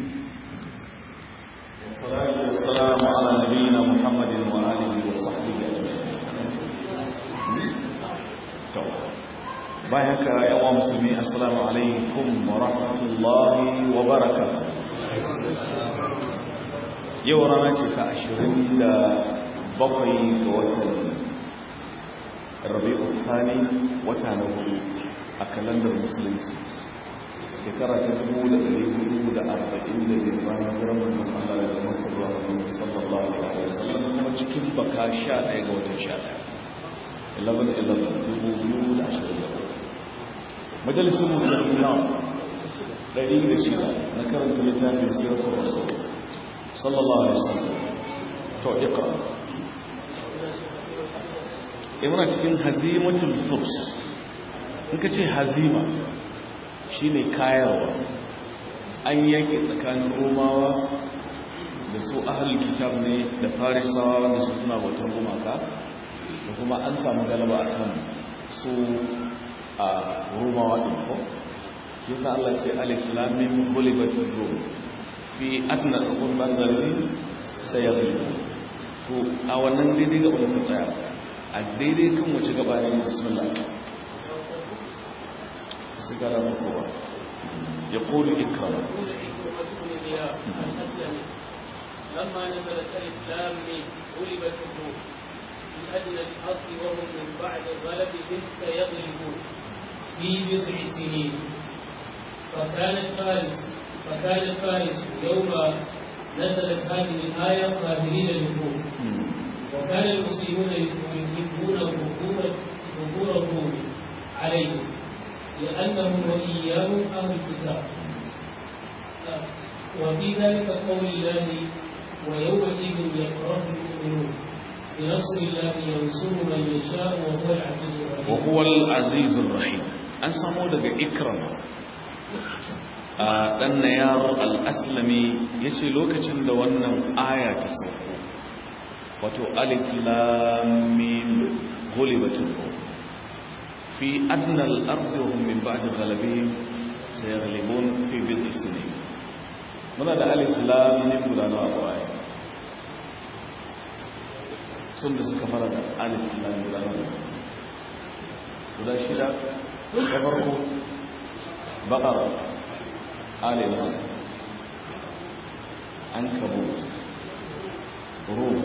والصلاة والسلام على نبينا محمد وآله وصحبه أجمعين bayan haka yawa musulmi assalamu alaikum wa rahmatullahi wa barakatuh yau rana ce ta ashirin da bakwai ga watan rabi'u thani wata na hudu a kalandar musulunci shekara ta dubu da ɗari hudu da arba'in da biyar bayan hijirar manzon Allah da Masar wa Muhammad sallallahu alaihi wasallam kuma cikin baka sha ɗaya ga watan sha ɗaya 11-11 majalisun mu da ina ɗari da shida na karanta littafin sirrin rasul sallallahu alaihi wasallam to iqra imana cikin hazimatul furs in ka ce hazima shine kayarwa an yaki tsakanin romawa da su ahlul kitab ne da farisawa wanda su suna bautar gumaka da kuma an samu galaba a kan su a romawa ɗin ko yasa Allah ce alif lamim gulibatul rum fi adna al banzari sayari to a wannan daidai ga wani tsaya a daidai kan wace gaba ne bismillah su gara muku ba ya kulu ikram لما نزلت الإسلام غلبت الروم في أدنى الأرض وهم من بعد غلبهم سيغلبون في بضع سنين فكانت فارس فكانت فارس يوم نزلت هذه الآية قادرين للروم وكان المسلمون يحبون ظهور ظهور الروم عليهم لأنهم وإياهم أهل الكتاب وفي ذلك قول الله ويومئذ يفرح المؤمنون بنصر الله ينصر من يشاء وهو العزيز الرحيم وهو العزيز الرحيم an samu daga ikram a dan nayar al-aslami yace lokacin da wannan aya ta sauko wato alif lam mim ghulibatul rum fi adna al-ardi hum min ba'di ghalabihim sayaghlibun fi bid'i sinin muna da alif lam mim guda nawa aya sun da suka fara da alif lam guda nawa guda shida ta farko bakar alima an kabo rum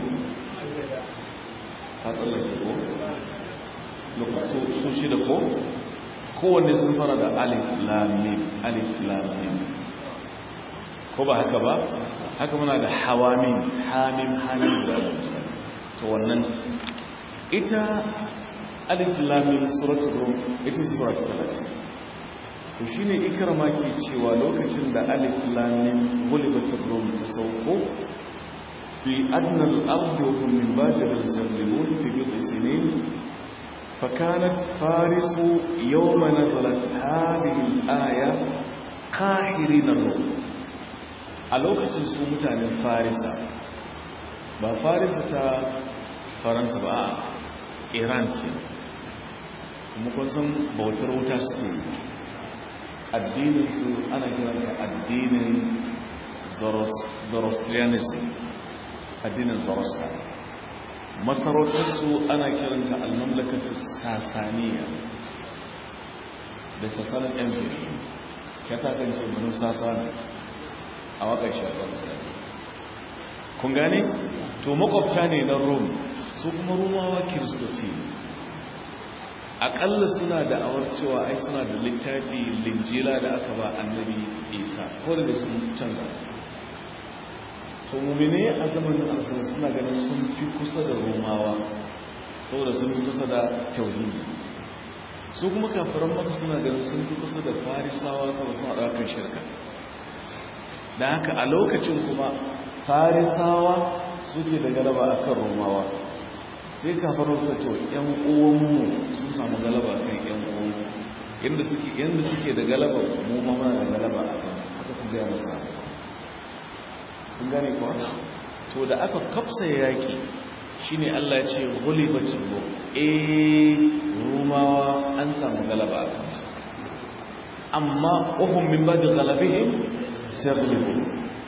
ka tsallake ko lokacin su shida ko kowanne sun fara da alif lamim alif lamim ko ba haka ba haka muna da hawamin hamim hamim da misali to wannan ita alif lamim suratul rum ita ce suratul talatin to shine ikrama ke cewa lokacin da alif lamim gulibatul rum ta sauko fi adna al-ard wa hum min ba'di al-zalimun fi bid'i sinin فكانت فارس يوم نزلت هذه الآية قاهرين الروم a lokacin su mutanen farisa ba farisa ta faransa ba a iran ke kuma kusan bautar wuta suke addinin su ana kiranta addinin zoroastrianism addinin zoroasta masarautarsu ana kiranta al-mamlakatu sasaniya da sasanin empire ya takance manu sasani a wakar shafar misali kun gane to makwabta ne na rom su kuma romawa kiristoci aƙalla suna da awar cewa ai suna da littafi linjila da aka ba annabi isa ko da sun canza to mummine a zamanin arsana suna ganin sun fi kusa da romawa saboda sun fi kusa da tauhidi su kuma kafiran maka suna ganin sun fi kusa da farisawa saboda suna ɗaukar shirka da haka a lokacin kuma farisawa suke da galaba a kan romawa sai kafarar su ce yan uwanmu sun samu galaba kan yan uwanmu yadda suke yadda suke da galaba mu ma muna da galaba a kan haka su gaya masa kun gane kuwa to da aka kafsa yaki shine Allah ya ce ghulibatul rum eh rumawa an samu galaba a kan amma uhum min ba'di ghalabihim sai ghulibu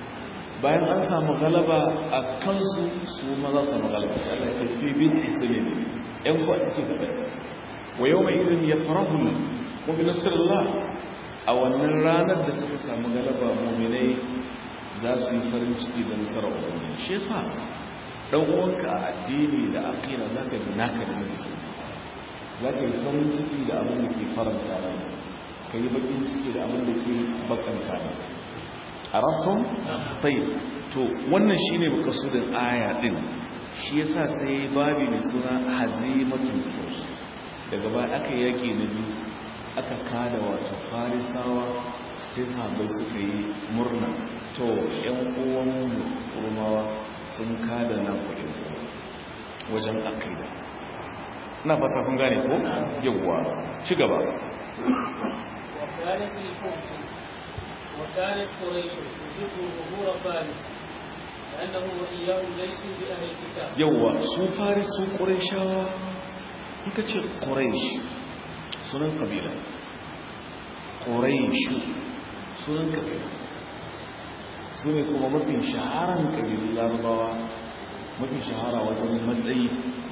bayan an samu galaba a kansu su ma za su samu galaba sai Allah ce fi bin islam yan kwanaki gaba wa yau mai irin ya farahu mu bi nasarallah a wannan ranar da suka samu galaba muminai za su yi farin ciki da nasarar ubangiji shi yasa dan uwanka a addini da aqida zaka ji naka da miji zaka yi farin ciki da abin da ke faranta ne kai bakin ciki da abin da ke bakanta ne arabtum tayyib to wannan shine makasudin aya din shi yasa sai babi mai suna hazimatul furs daga baya aka yaki na biyu aka kada wato farisawa sai sahabbai suka yi murna to yan uwan rumawa sun kada na kuɗin wajen akida na fata kun gane ko yawwa ci gaba وكانت الفرس وكانت قريش تحب ظهور فارس لأنه وإياهم ليسوا بأهل الكتاب yawwa su faris su ƙurayshawa in ka ce ƙuraysh sunan ƙabila ƙurayshu sunan ƙabila su ne kuma mafi shaharan ƙabilun larabawa mafi shahara wajen matsayi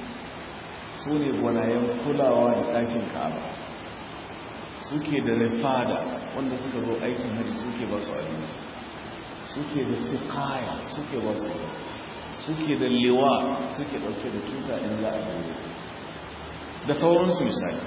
su ne gwanayen kulawa da ɗakin ka'aba suke da rifada wanda suka zo aikin hajji suke ba su abinci suke da sikaya suke ba su suke da liwa suke ɗauke da tuta in za a jere da sauransu misali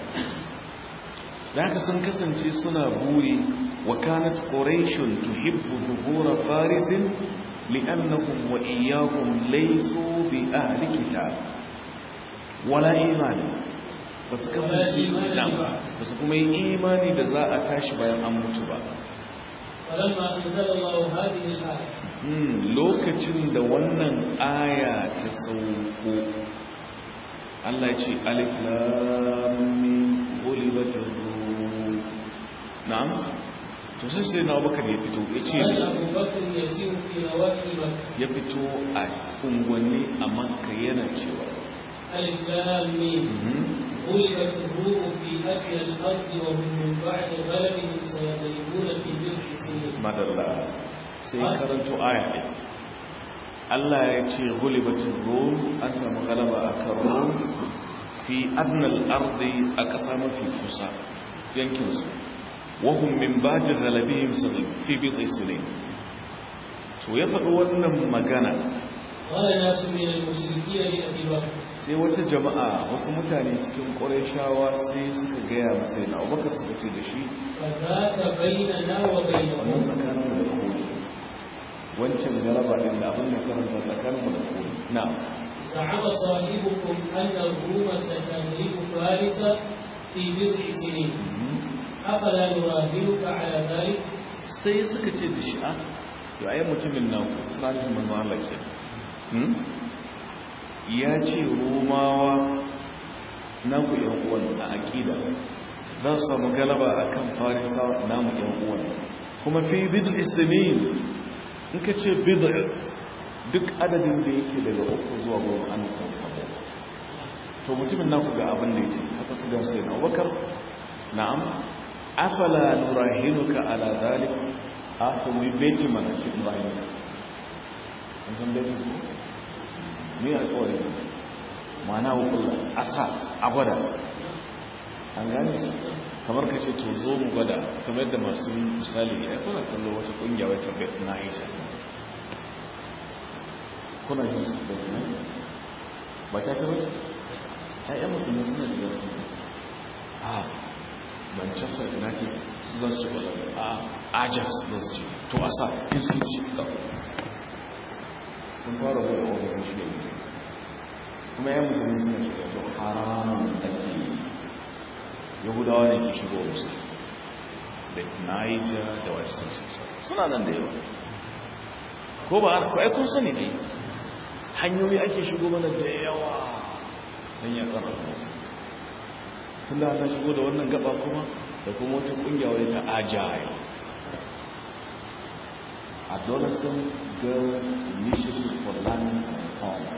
da haka sun kasance suna buri wa kanat quraishun tuhibbu zuhura farisin li'annahum wa iyyahum laysu bi ahli kitab wala imani basu kasance na basu kuma yi imani da za a tashi bayan an mutu ba فلما أنزل الله هذه الآية lokacin da wannan aya ta sauko Allah ya ce alif lam mim ghulibatir rum na'am to sai sai na Abubakar ya fito ya ce قال أبو بكر يسير في نواحي مكة ya fito a unguwanni a Makka yana cewa ألف لام ميم mhm, غلبت الروم في أدنى الأرض وهم من بعد غلبهم سيغلبون في بضع سنين madalla sai karanto aya ɗin Allah ya ce ghulibatir rum an samu galaba akan rum fi adnal ardi a ƙasa mafi kusa yankinsu wahum min baji galabihim fi bid'i sinin to ya faɗi wannan magana قال ناس من المشركين لأبي بكر sai wata jama'a wasu mutane cikin ƙurayshawa sai suka gaya masa yana abubakar suka ce da shi فذات بيننا wannan وبينهم tsakanin da koli wancan galaba ɗin da abin da karanta tsakanin da koli na زعم صاحبكم أن الروم ستغلب فارس في بضع سنين أفلا نراهنك على ذلك sai suka ce da shi a yau ayi mutumin nan suna nufin manzan Allah ke Hmm? ya ce romawa naku yan uwan a aƙida za su samu galaba a kan farisa namu yan uwan kuma fi bid'u isnin in ka ce bid'u duk adadin da yake daga uku zuwa goma an kan sabo to mutumin naku ga abin da yake haka su ga sai na Abubakar na'am afala nurahinuka ala zalik a to mu beti mana shi nurahinuka an san beti ko me ya kawai ma'ana hukulla asa a gwada an gane shi kamar ka ce to zo mu gwada kamar yadda masu misali ya kuna kallo wata kungiya wata bet na aisha kuna jin su bet na ba ta ta bace ƴaƴan musulmi suna da gasu a manchester united su za su ci kwallo a ajax za su ci to asa in sun ci ga sun fara buɗe ofisun shi ne kuma ƴaƴan musulmi suna da gasu haramun ake yahudawa ne ke shigo musu da niger da wasu suna nan da yawa ko ba ko ai kun sani ne hanyoyi ake shigo mana da yawa don ya karfafa wasu tun da ana shigo da wannan gaba kuma da kuma wata kungiya wadda ta agile adolescent girl initiative for learning and home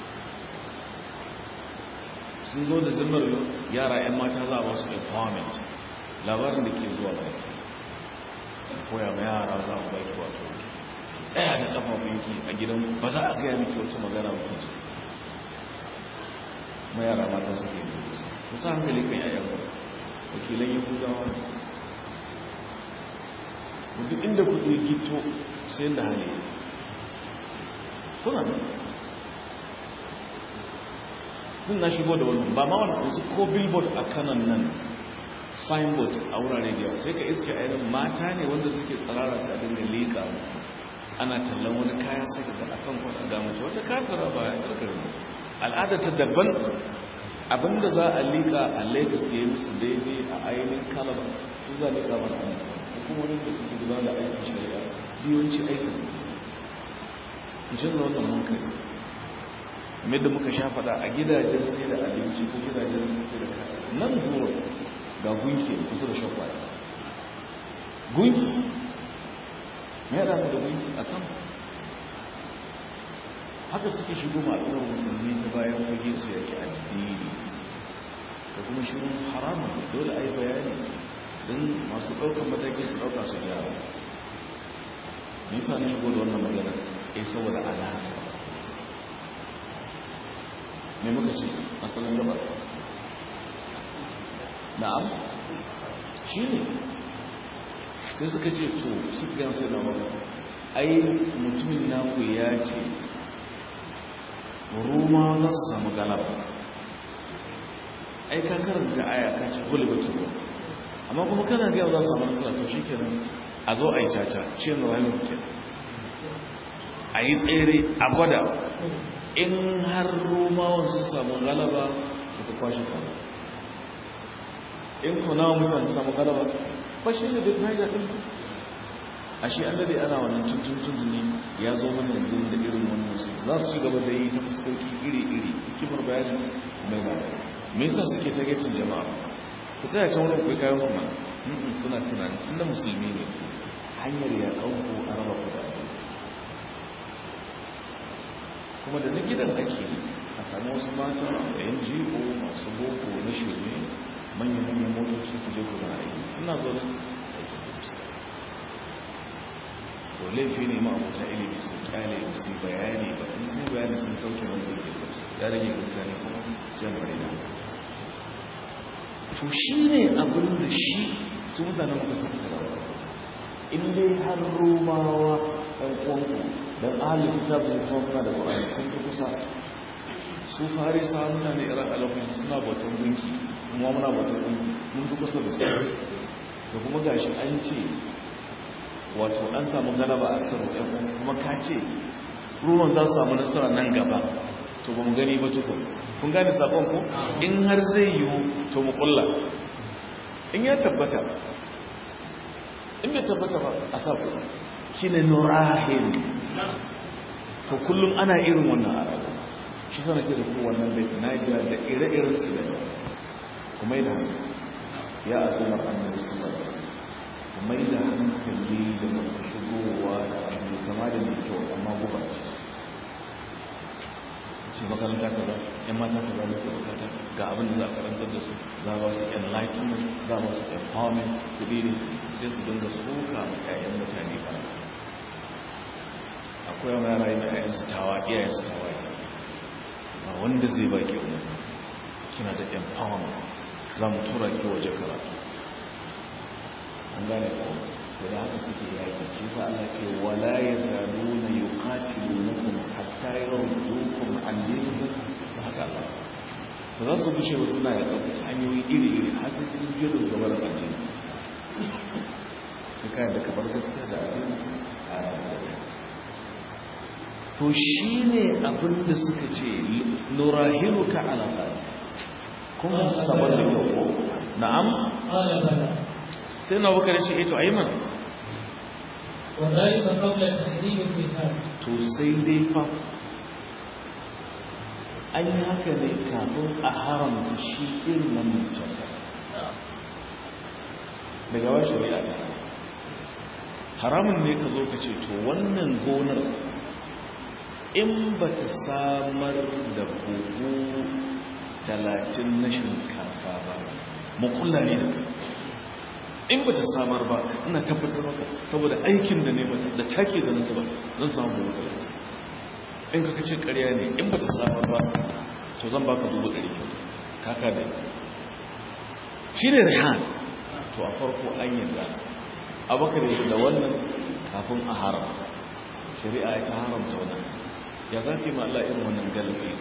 sun zo da zimmar yara 'yan mata za a wasu empowerment labarin da ke zuwa baki koya ma yara za a baki wato tsaya da kafafun miki a gidan ba za a gaya miki wata magana ba kiji ma yara mata suke yi ku sa hankali kan yayan ku wakilan yahudawa ne duk inda kuɗi gito sai da hali suna nan tun na shigo da wani ba ma wani wasu ko billboard a kanan nan signboard a wurare da yawa sai ka iske a irin mata ne wanda suke tsarara su a dinga leƙa ana tallan wani kayan sai ka ga akan kwada ga mace wata kafira ba ya karkar al'ada ta daban abinda za a liƙa a lagos ya yi musu daidai a ainihin kalaba su za a liƙa ba na hukumomin da suke gudanar da aikin shari'a biyonci aikin mutum da wannan mun kai kamar da muka sha faɗa a gidajen sai da abinci ko gidajen sai da kasa nan zuwa ga gunki kusa da shakwai gunki mai da da gunki a kan haka suke shigo ma'adurar musulmi ta bayan fage su yake addini da kuma shirin haramun dole a yi bayani don masu ɗaukar mataki su ɗauka su gyara nisa na shigo da wannan magana ya saboda alaƙa mai muka ce asalin gaba na'am shi ne sai suka ce to suka gan sai na maka ai mutumin naku ya ce roma za su samu galaba ai ka karanta aya ka ce kuli batun ruwa amma kuma kana gaya za su samu nasara to shi kenan a zo a yi caca ce na rayu ke a yi tsere a gwada in har romawan sun samu galaba da ka kwashe kama in kuna mutane samu galaba ba shi ne duk naija ɗin a shi an dade ana wannan cikin tunani ya zo mana yanzu da irin wannan su za su ci gaba da yi ta fuskoki iri-iri hikimar bayani mai ba me yasa suke ta gacin jama'a ku tsaya can wurin kai kayan kuma suna tunani tun da musulmi ne hanyar ya ɗauko a raba ku da kuma da na gidan ake a sami wasu mata da yan jiho masu boko na shirme manyan-manyan motoci ku je kuna aiki suna zaune to laifi ne ma abuta ilimi su kyale su bayani ba in sun bayani sun sauke wanda ke ya rage mutane kuma sai bari na to shi ne abin da shi su mutane muka suka karawa in dai har romawa ɗan uwanku don ahalin kitabun kuma muna da ƙwararri kun fi kusa su farisa mutane iran alamun suna bautan gunki kuma muna bautan gunki mun fi kusa da su da kuma gashi an ce wato an samu galaba a kan ɗan kuma ka ce ruwan za su samu nasara nan gaba to ba mu gani ba tukun kun gane sabon ko in har zai yiwu to mu kulla in ya tabbata in bai tabbata ba a sa kulla shine nurahin to kullum ana irin wannan a rayuwa shi sana ce da ku wannan bai na ga da ire-iren su da kuma yi da hankali ya al'ummar annabi sallallahu alaihi wasallam kuma yi da hankali da masu shigowa da abu kama da mai kyau amma guba ce ce makaranta kaza yan mata kaza ne ke bukata ga abin da za a karantar da su za a ba su enlightenment za a ba su empowerment kuɗi ne sai su dinga suka ma 'ya'yan mutane kana akwai wani yara yana yayin su tawa iyayen su tawa ba wanda zai baki umar kina da empowerment za mu tura ki waje karatu an gane ko da haka suke yaki shi sa Allah ce wala yazaluna yuqatilunakum hatta yurdukum an dinikum da haka Allah ce ba za su bushe ba suna da ɗauki hanyoyi iri-iri har sai sun je da gaba da addini sai kayan da kabar gaskiya da addini a ranar to shi ne abinda suka ce nurahilu ka alaƙa kuma su tabar da yau na'am sai na wakar shi ito aiman وذلك قبل تحريم القتال to sai dai fa an yi haka ne kafin a haramta shi irin wannan cuta daga wa shari'a ta haramun ne ka zo ka ce to wannan gonar in ba ta samar da buhu talatin na shinkafa ba makulla ne da ka in ba ta samar ba ina tabbatar maka saboda aikin da ne mata da take da nasa ba zan samu buhu talatin in ka kace ƙarya ne in ba ta samar ba to zan baka dubu ɗari kyau kaka da shi ne rihan to a farko an yarda abakar da wannan kafin a haramta shari'a ya ta haramta wannan ya za fi ma'ala irin wannan galafi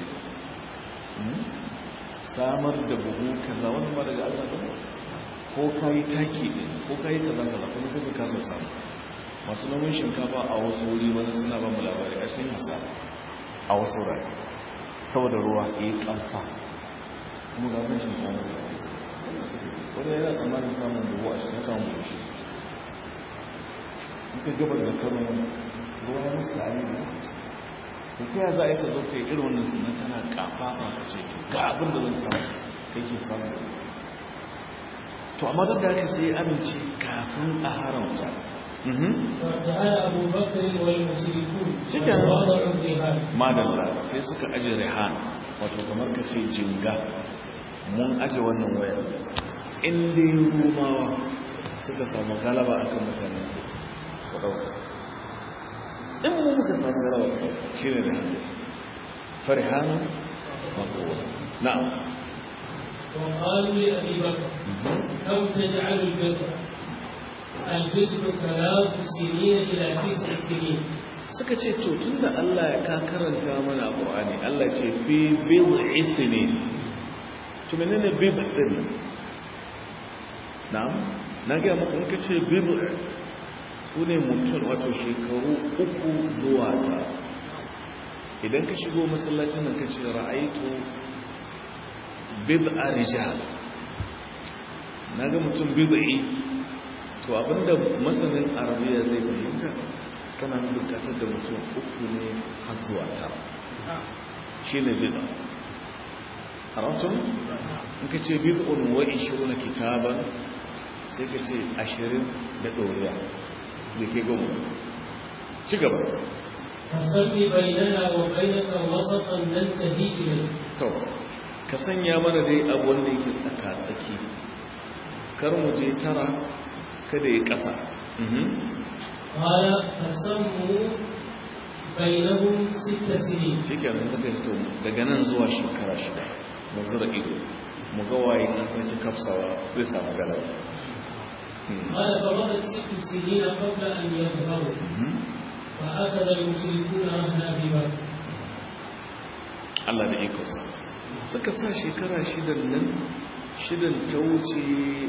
samar da buhu kaza wani ba daga allah ba ko ka yi taki ne ko ka yi kaza kaza kuma sai ka kasa samu masu nomin shinkafa a wasu wuri wani suna ba mu labari a sun hasa a wasu wurare saboda ruwa ya yi kamfa kuma ga kan shinkafa wani yana tsammanin samun buhu a shi na samun buhu shi in ka gabas da karo ruwa ya musu tare da da ta yi za a yi ka zo kai irin wannan sunan tana kafafa ka ce ga abin da zan samu kai ke samu to amma duk da haka sai ya amince kafin a haramta فارتحل أبو بكر والمشركون شكرا. ووضعوا الرهان madalla sai suka aje rihan wato kamar ka ce jinga mun aje wannan wayar inda yi rumawa suka samu galaba akan mutane ku ɗauka in mu muka samu galaba ku ɗauka shi ne rihan farihanu makowa na'am وقالوا لأبي بكر كم تجعل البر البر ثلاث سنين إلى تسع سنين suka ce to tunda Allah ya ka karanta mana a Qur'ani Allah ce fi bid'i sinin to menene bid'i din na'am na ga muku in kace bid'i sune mutum wato shekaru uku zuwa ta idan ka shigo masallacin nan kace ra'aitu bid'a rijal naga mutum bid'i to abinda masanin arabiya zai fahimta kana bukatar da mutum uku ne har zuwa tara shi ne bid'a a ratun in ka ce bid'un wa ishiruna kitaban sai ka ce ashirin da ɗoriya da ke goma ci gaba فصل بيننا وبينك وسطا ننتهي إليه to ka sanya mana dai abu wanda yake tsaka-tsaki kar mu je tara kada ya ƙasa Mhm. قال فسموا بينهم ست سنين shi ke nan daga to daga nan zuwa shekara shida mu zura ido mu ga waye na sake kafsawa zai samu galaba Hmm. قال فمضت ست سنين قبل أن يظهروا Mhm. فأخذ المشركون رهن أبي بكر Allah da ikonsa suka sa shekara shidan nan shidan ta wuce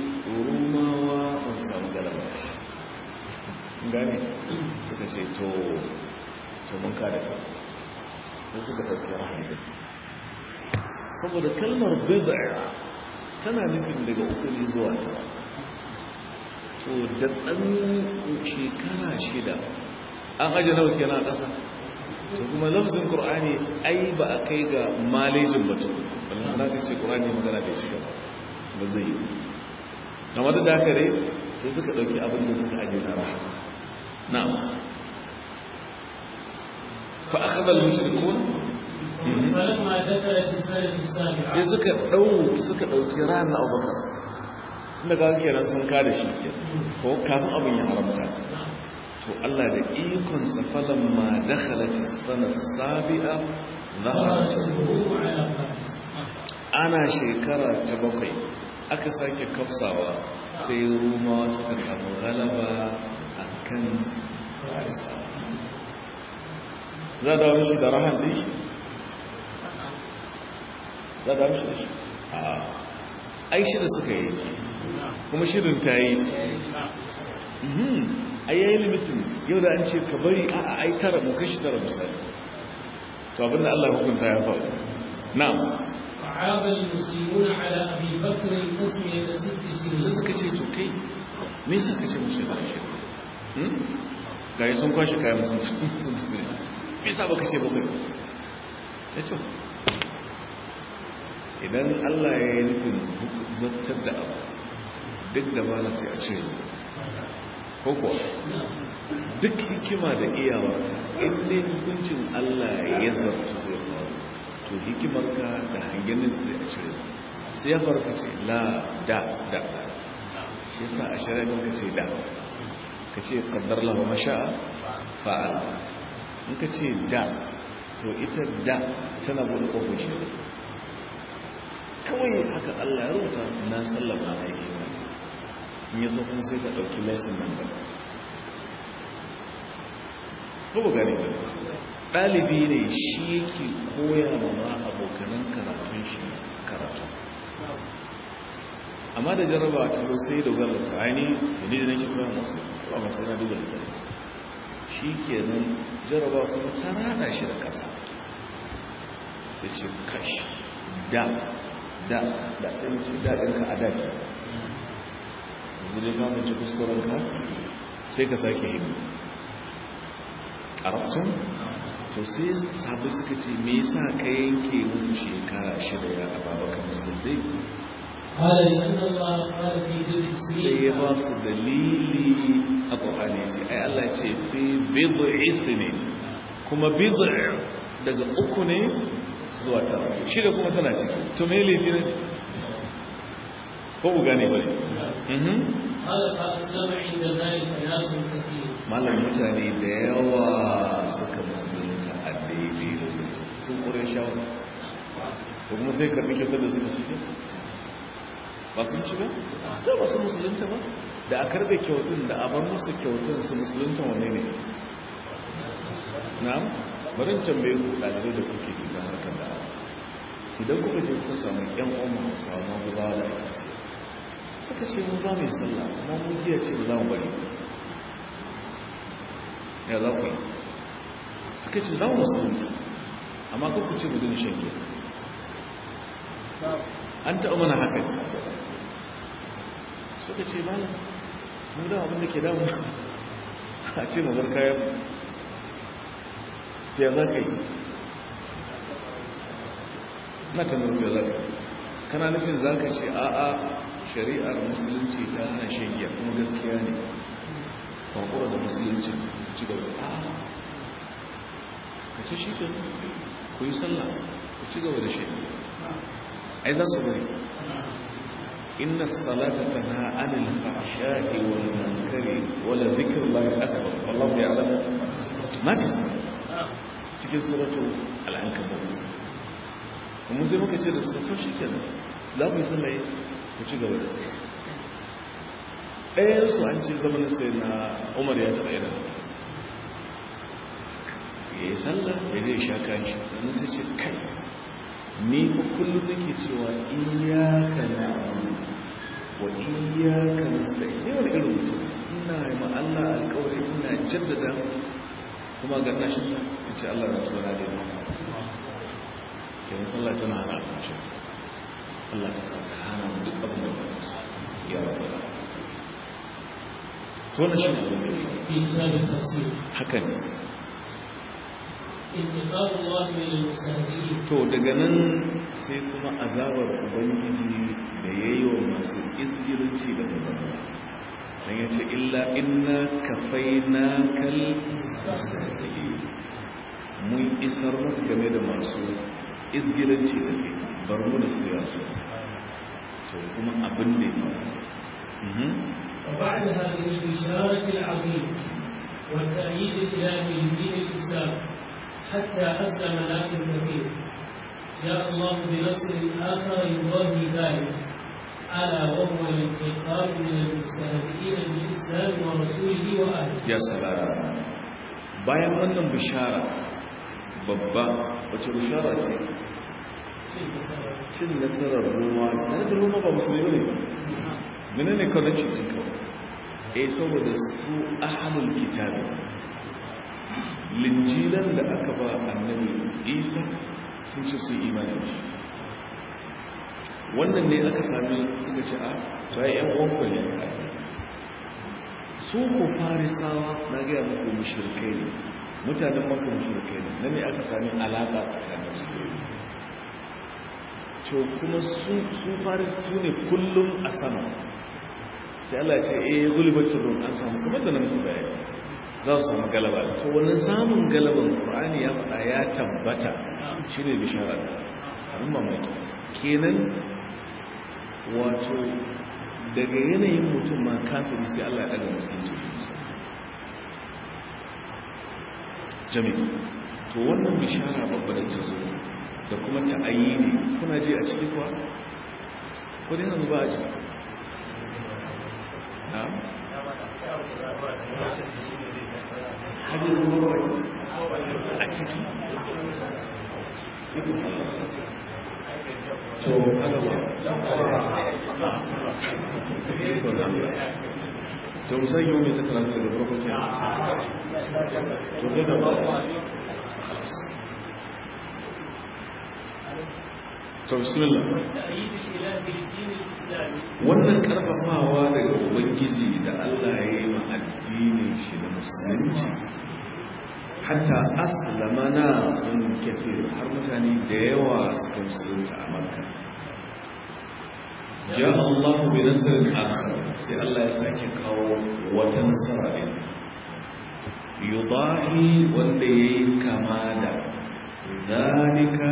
rumawa ba su samu galaba gane suka ce to to mun kada ka sai suka ɗauki rahama saboda kalmar bid'a tana nufin daga uku ne zuwa tara to da tsan shekara shida an aje nawa kenan a ƙasa to kuma lafzin qur'ani ai ba a kai ga malejin mutum wannan na kace qur'ani magana da shi ba ba zai yi amma da haka dai sai suka dauki abin da suka aje na rahama na'am fa akhadha al-mushrikun فلما دخلت السنة السابعة sai suka dau suka dauki ran Abubakar tunda ga kenan sun kada shi ko kafin abin ya haramta to Allah da ikon sa falamma dakhalat as-sana as-sabi'a ظهرت dhaharat الهروب على فارس ana shekara ta bakwai aka sake kafsawa sai rumawa suka samu galaba a kan farisa za da wani shi da rahan ɗin shi za da wani shi da shi a ai shi da suka yi ke kuma shirin ta yi a yayi limitin yau da an ce ka bari a a ai tara mu kashi tara misali to abinda Allah ya hukunta ya faru na'am فعاب المسلمون على أبي بكر تسمية ست sai سنين suka ce to kai me yasa ka ce mu shekara shida hmm gayi sun kwashe kayan sun sun tafi me yasa baka ce bakwai ta ce idan Allah ya yi nufin zartar da abu duk da ba na sai a ce ko kuwa duk hikima da iyawa in dai hukuncin Allah ya zarta zai faru to hikimarka da hangen zai a cire sai ya farka ce la da da shi yasa a shari'a ka ce da ka ce qaddar lahu masha'a fa'al in ka ce da to ita da tana bude kofar shi kawai haka Allah ya rubuta na sallama na yi in yi kuma sai ka ɗauki lesson nan ba ko ba gane ba ɗalibi ne shi yake koya ma ma abokanan karatun shi karatu amma da jarraba ta zo sai dogara da ta'ani da ni da nake koya masu ba masu yana duba da shi ke nan jarraba kuma ta rana shi da ƙasa sai ce kashi da da da sai mace daɗinka a daki yanzu dai kama ci kuskurenka sai ka sake himmi a raftun to sai sabu suka ce me yasa ka yanke musu shekara shida ya ababaka musulmai قال لأن الله قال في ذكر sai ya ba su dalili a ƙwaƙwani ce ai Allah ce fi bid'i sinin kuma bid'i daga uku ne zuwa tara shida kuma tana ciki to me laifi ne ko ku gane bane mhm قال فأسلم عند ذلك ناس كثير malam mutane da yawa suka musulunta a daidai lokacin sun ƙure shawar ko kuma sai karɓi kyautar da suka cike ba sun ci ba za ba su musulunta ba da a karɓe kyautun da a bar musu kyautun su musulunta wanne ne na'am barin tambaye ku ɗalibai da kuke fita harkar da idan kuka je kuka samu ƴan uwan hausawa ma guza da aka ce suka ce mu za mu yi sallah kuma mu jiya ce ba za mu bari ya za ku yi suka ce za mu musulunta amma kan ku ce mu dina shan giya an taɓa mana haka suka ce ba mu da abinda ke damu a ce mu bar kayan ya za ka yi na tamar ya za ka yi kana nufin za ka ce a'a shari'ar musulunci ta hana shan giya kuma gaskiya ne kwakwara da musulunci ci gaba a ka ce shi ke ku yi sallah ku ci gaba da shan giya ai za su bari inna salata tanha anil fahsha'i wal munkari wala dhikrullahi akbar wallahu ya'lamu ma tasna cikin suratul al-ankabut kuma sai muka ce da su to shikenan za ku yi sallah ku ci gaba da sallah ɗayan su an ce zaman sai na Umar ya taɓa yana ya yi sallah ya zai sha kayan shi sai ce kai ni fa kullum nake cewa iyaka na'budu wa iyaka nasta'in ne wani irin mutum ina yi ma Allah alƙawari ina jaddada kuma ga ina shi ta ce Allah na tsora da ni kenan sallah tana hana abinci Allah ka sa ta hana mu duk abin da ba ta so ya rabu to na shi ne في كتاب التفسير haka ne انتقام الله من المستهزئين to daga nan sai kuma azabar ubangiji da ya yi wa masu izgirinci da mabana don ya ce illa inna kafai na kal mustahzi'in mun isar maka game da masu izgirinci da ke bar mu da su yasu to kuma abin da ya faru وبعد هذه البشارة العظيمة والتأييد الإلهي لدين الإسلام حتى أسلم ناس كثير جاء الله بنصر آخر يضاهي ذلك ألا وهو الانتقام من المستهزئين بالإسلام ورسوله وأهله ya salara bayan wannan bishara babba wace bishara ce cin nasarar roma na da roma ba musulmi ne mene ne connection ɗin kawai eh saboda su ahalul kitabi linjilan da aka ba annabi isa sun ce su imani da shi wannan ne aka sami suka ce a to ai yan uwanku ne su ko farisawa na gaya muku mushrikai ne mutanen maka mushrikai ne nan ne aka sami alaƙa tsakanin su to kuma su faris su ne kullum a sama sai Allah ce eh gulbatul rum an samu kamar da nan ku bayani za su samu galaba to wannan samun galaban Qur'ani ya faɗa ya tabbata shine bishara abin mamaki kenan wato daga yanayin mutum ma kafin sai Allah ya daga musulunci jami'i to wannan bishara babba da ta zo da kuma ta ne kuna je a ciki kuwa ko dai nan ba a ji na hajji ruwa a ciki to haka ba to musan yau mai zaka rafi daga farko ke to daga ba to bismillah wannan karfafawa daga ubangiji da Allah ya yi ma addinin shi da musulunci hatta aslama na sun kafir har mutane da yawa suka musulunta a makka ja Allah bi nasarin akhar sai Allah ya sake kawo wata nasara din yudahi wanda yayi kama da zalika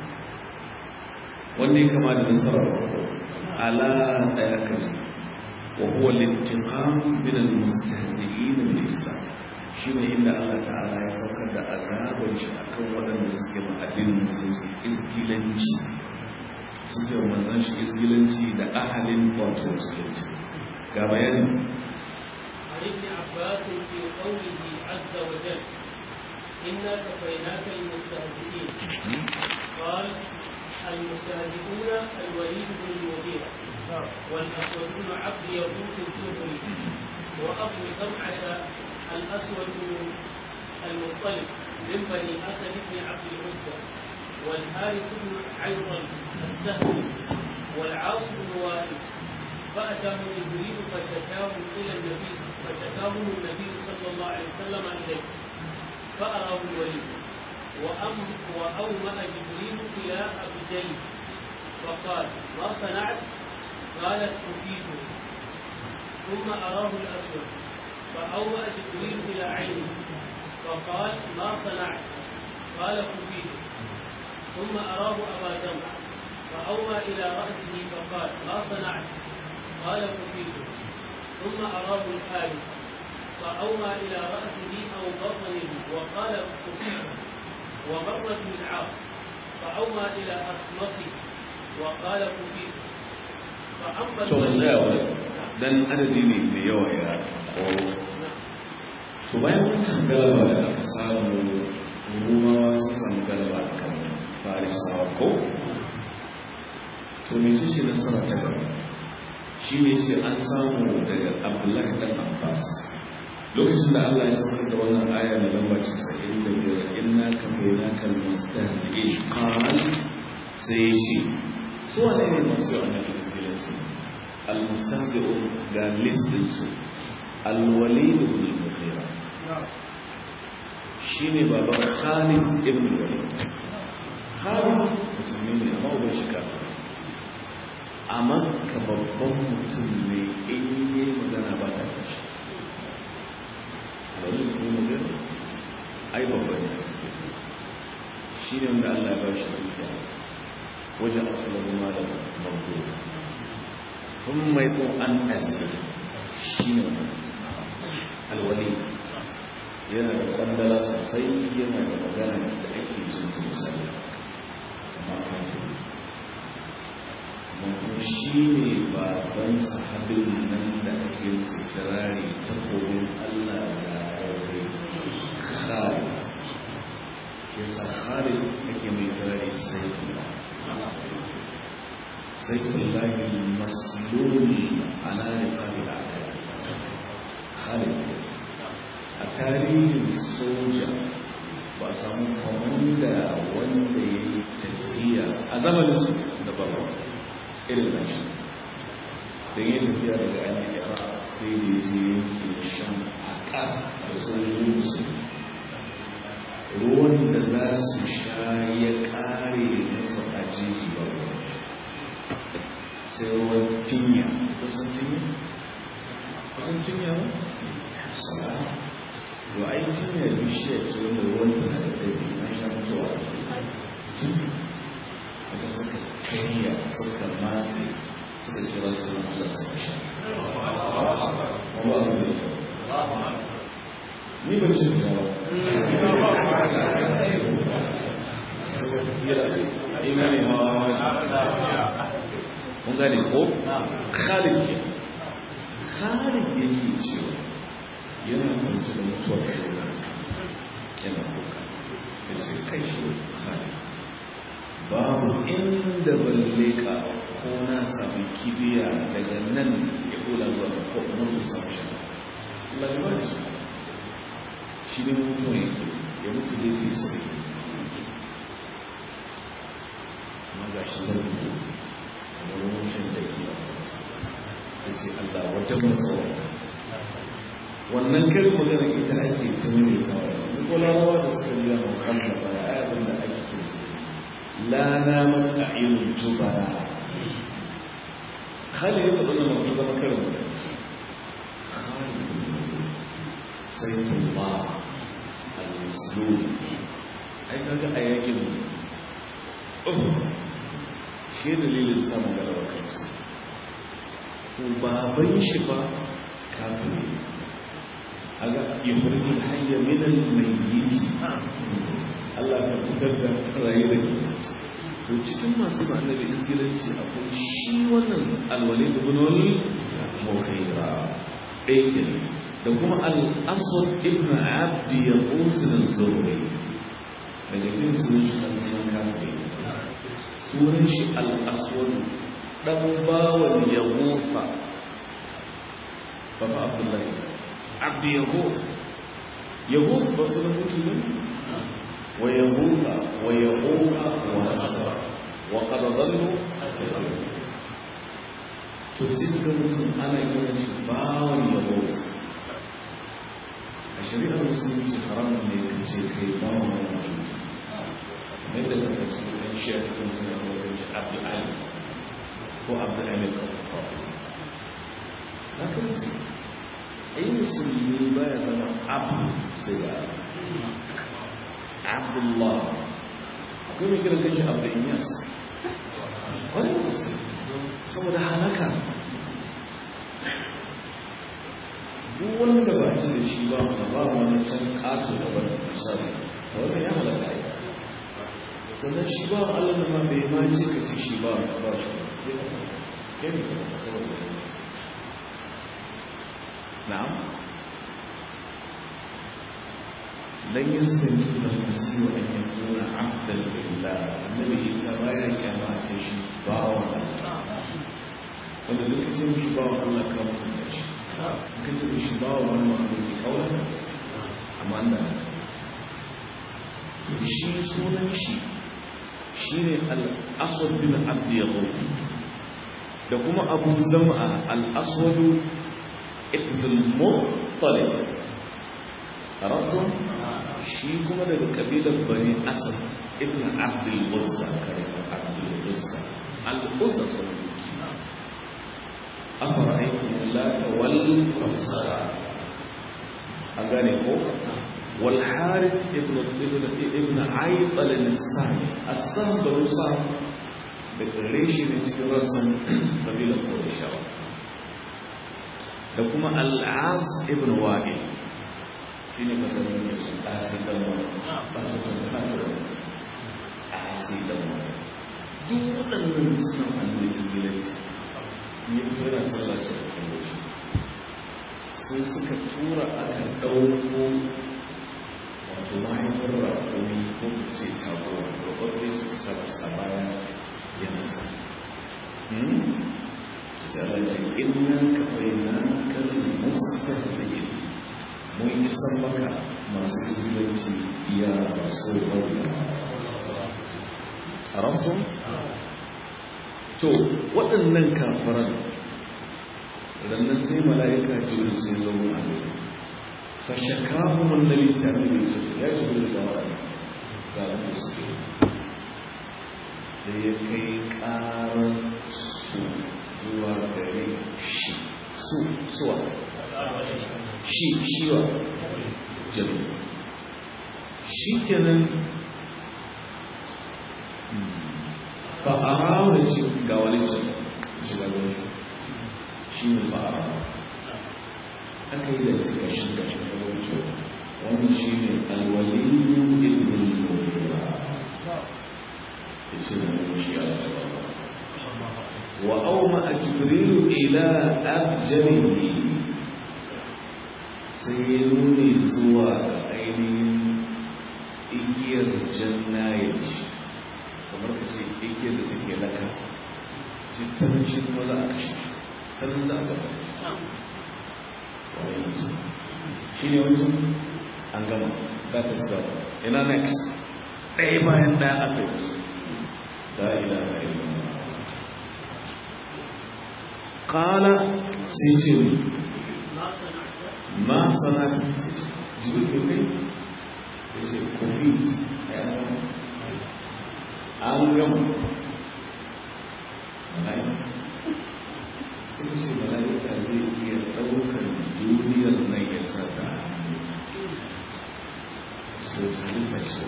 wanda ya kama da nasara ala tsayakar wa huwa lintiqam min al-mustahzi'in bil islam shine inda Allah ta'ala ya saukar da azabar shi akan waɗanda suke ma'adin musulunci izgilanci suke manzan shi izgilanci da ahalin wato musulunci ga bayani عن ابن عباس في قوله عز وجل إنا كفيناك المستهزئين قال المستهزئون الوليد بن المغيرة والأسود بن عبد يقوت الزهري وأبو سمعة الأسود بن المطلب من بني أسد بن عبد العزى والحارث بن عيضا السهمي والعاص بن وائل فأتاه جبريل فشكاه إلى النبي فشكاهم النبي صلى الله عليه وسلم إليه فأراه الوليد وأم وأومأ جبريل إلى أبجي فقال ما صنعت؟ قالت أفيده ثم أراه الأسود فأومأ جبريل إلى عينه فقال ما صنعت؟ قال أفيده ثم أراه أبا زمع فأومى إلى رأسه فقال ما صنعت؟ قال أفيده ثم أراه الحارث فأومى إلى رأسه أو بطنه وقال أفيده ومرت بالعاص فأومى إلى أخمصه وقال أفيده فأما to mun tsaya wani dan adadi ne mai yawa ya koro to bayan wancan galaba da aka samu rumawa sun samu galaba a kan farisawa ko to mai ce nasara ta gaba shi ne ce an samu daga abdullahi dan abbas lokacin da allah ya saukar da wannan aya mai lamba 95 inna kafaina kal mustahzi'in qal sai ya ce su wane ne masu yawan da musulunci al-mustahzi'un ga listin su al-walid ibn al-mughira shine baban Khalid ibn al-Walid Khalid musulmi ne amma uban shi kafir amma ka babban mutum ne in yi magana ba ta tashi Walid ibn al-Mughira ai babban ne shi ne wanda Allah ya ba shi dukiya wajen asalar malar mabdura sun mai ko an asiri shi ne alwali yana da kwandala sosai yana da magana da ake sun sosai makafin kuma shi ne baban sahabin nan da ake su kirari takobin Allah da yawai khalid ke sa khalid ake mai kirari saifullah saifullah masluli ala riqabil a'da khalid a tarihin soja ba samu kwamanda wanda ya yi tafiya a zamanin su da ba irin da shi don yi tafiya daga an yi yara sai da ya je yankin shan haƙa da sojojin musulmi ruwan da za su sha ya ƙare musu a jiji ba sai ruwan tinya kusan tinya? kusan tinya ba? sara yau ai tinya bishiyar ce wanda ruwan da na da ɗari na sha mutuwa aka suka kariya suka matse suka kira sunan Allah suka sha ban shi da imani hawa hawa mun gane ko khalid ke khalid yake cewa yana kwanci da mutuwa ta yana kuka ya ce kai shi khalid babu inda ban leka ko na sami kibiya daga nan ya kula zuwa ga ko mun samu shi lalbar shi shi ne mutuwa yake ya mutu da fi sai amma ga shi zan mutu kamar rushin jaki a kansa sai sai Allah wata matsawarsa wannan kai magana ita ake ta mai tawa yanzu ko larawa da suka biya mu kansa ba ya abin da ake kinsa لا نامت أعين الجبناء خالد يقول أنه موجود مكرم خالد سيف الله المسلول أي كاكا أياكم أوه شيء دليل الإسلام قال وكرس وبابين شفا كافر أجا يخرج الحي من الميت Allah ka fitar da rayu da to cikin masu ba annabi izgilanci akwai shi wannan alwali da bunoni mukhaira ɗaya ke da kuma al-aswad ibn abdi ya kusa da zuwa daga jin sunan shi kan sunan kafin sunan shi al-aswad dan bawan ya gufa baba abdullahi abdi ya gufa ya gufa ba sunan mutum ne ويهوك ويعوق ونصر وقد ضلوا تفسير المسلم انا يقول باو يهوك الشريعة المسلمة حرام ان يكون كي باو موجود من ذلك المسلم ان شاء المسلم يقول عبد العلي هو عبد العلي الكفار لكن اي مسلم لا يزال عبد سيدنا abdullah akwai mai kira kanshi abu inyas wani musu saboda halaka duk wanda ba ci da shi ba wanda ba wani can kato da wani misali da wani ya halaka yi sannan shi ba allah da ma bai ma ce ka ci shi ba ba shi ya ne kuma saboda na'am لن يستنكف المسيح أن يكون عبدا لله النبي إذا بايا كما تشي باوا wanda duk sun shi ba wa Allah ka mutunta shi ka sun shi ba wa wani mahaluki kawai amma da shi sunan shi shi ne al'aswad bin abdi ya da kuma abu zama al'aswadu ibn al-muttalib arabtum shi kuma daga kabilar bani asad ibn abdul uzza kare abdul uzza al uzza sun duki afara aiki lata wal uzza an gane ko wal harith ibn ibn ibn ayyub al nisani as-sam barusa da kare shi ne cikin rasan kabilar qurayshawa da kuma al-as ibn wa'il shi ne ka zama da su asi damar ba su kan kafin asi damar duk waɗannan suna hannun izilanci ne kira sallah su da kan wuce sun suka tura aka ɗauko wato mahaifar rakoni ko ku ce tago rakonni suka sa a baya ya nasa sai Allah ce inna ka bayyana kan mustaqbil mun isan maka masu izilanci ya rasu wani haramtun? to waɗannan kafaran rannan sai mala'ika jirin sai zo a ne fashakahun annabi sami da su ya ci gudu da waɗanda ga wanda suke da ya kai ƙarar su zuwa gare shi su suwa shi shiwa jami shi kenan fa'ara wani shi ga wani shi ga wani shi ne fa'ara aka yi da shi ga shi ga shi ga wani shi wannan shi ne alwaliyu ibn al-mughira yace da shi a wa awma jibril ila abjarihi sai ya nuni zuwa ga ainihin igiyar jannayin shi kamar ka ce igiyar da take laka jittarin shi kuma za a kashe tarin za a gaba shi ne wancan an gama that is that ina next ɗaya bayan ɗaya aka yi su la ilaha illallah qala sai ce ma sanata sai ce jibril kai sai ce covid an gama sai ce mala'ika zai iya ɗaukar duniyar nan ya sa ta hannu so halitta ce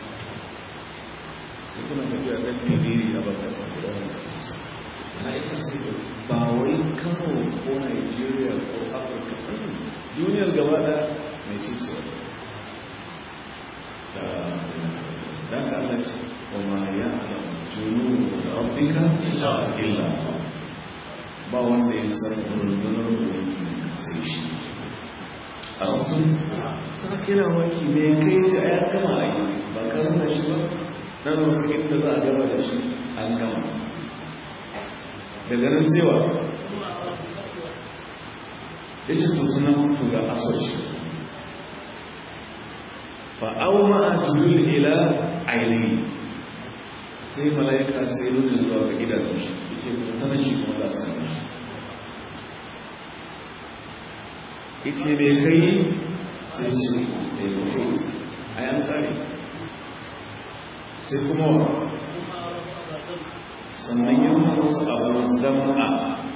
da kuna tafiya ɗan firiri a bakar saboda mala'ika sai da ba wai kano ko nigeria ko afirka duniyar gaba da mai ce ce da ka Allah ce wa ma ya alam junu rabbika illa ba wanda ya san rundunar ubangiji sai shi a rufin sa kira waki me kai ta ya gama a yi ba ka nuna shi ba na nuna inda za a gama da shi an gama daga nan sewa ya ce tutuna mutu ga asoci fa auma a jibril ila ainihi sai mala'ika sai nuna zuwa ga gidan shi ya ce mutanen shi kuma za su sami shi ya ce mai kai sai ce mai kai a yan kare sai kuma wa sannan yin wasu abu zama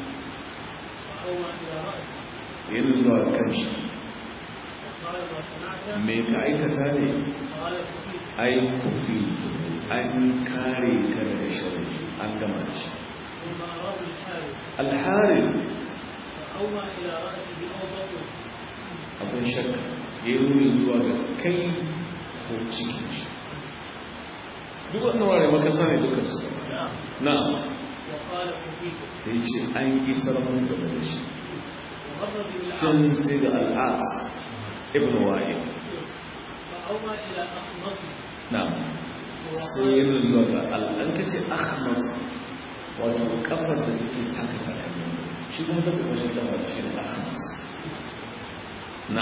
yin zuwa kan shi me ka aikata ne ai kufi an kare ka daga shirin an gama shi alharin akwai shakka ya yi nuni zuwa ga kai ko cikin shi duk wannan ware makasa ne dukansu na sai ce an isar mun game da shi can sai da al'as ibn wa'il na sai yin zuwa ga al'an kashe ahmas wato kafar da suke taka taka shi kuma ta kuma shi kafar shi da ahmas na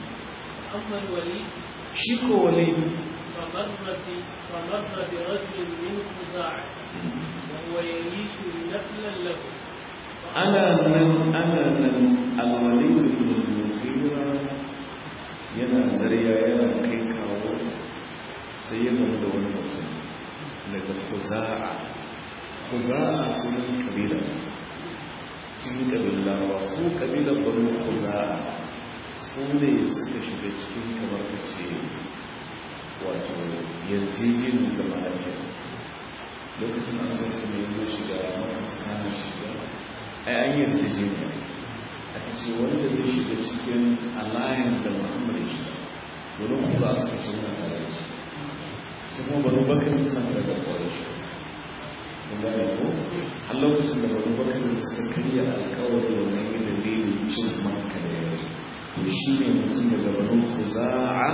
shi ko wali فمر برجل من خزاعة وهو يعيش نفلا له ana nan ana nan alwali ibn mughira yana zariya yana kai kawo sai ya gamu da wani mutum daga khuza'a khuza'a sunan kabila cikin kabilan larawa su kabilan banu khuza'a su ne suka shiga cikin kamar kace wato yarjejenin zama lafiya lokacin an zo su ne zo shiga masu kana shiga ai an yi yarjejeniya aka ce wanda zai shiga cikin alliance da muhammad ya shiga domin ku za su kashe muna tare da shi su kuma banu bakar suna tare da kwarai shi kun gane ko har lokacin da banu bakar suka karya alkawari wannan yin dalilin cin maka da yare to shi ne mutum daga banu khuza'a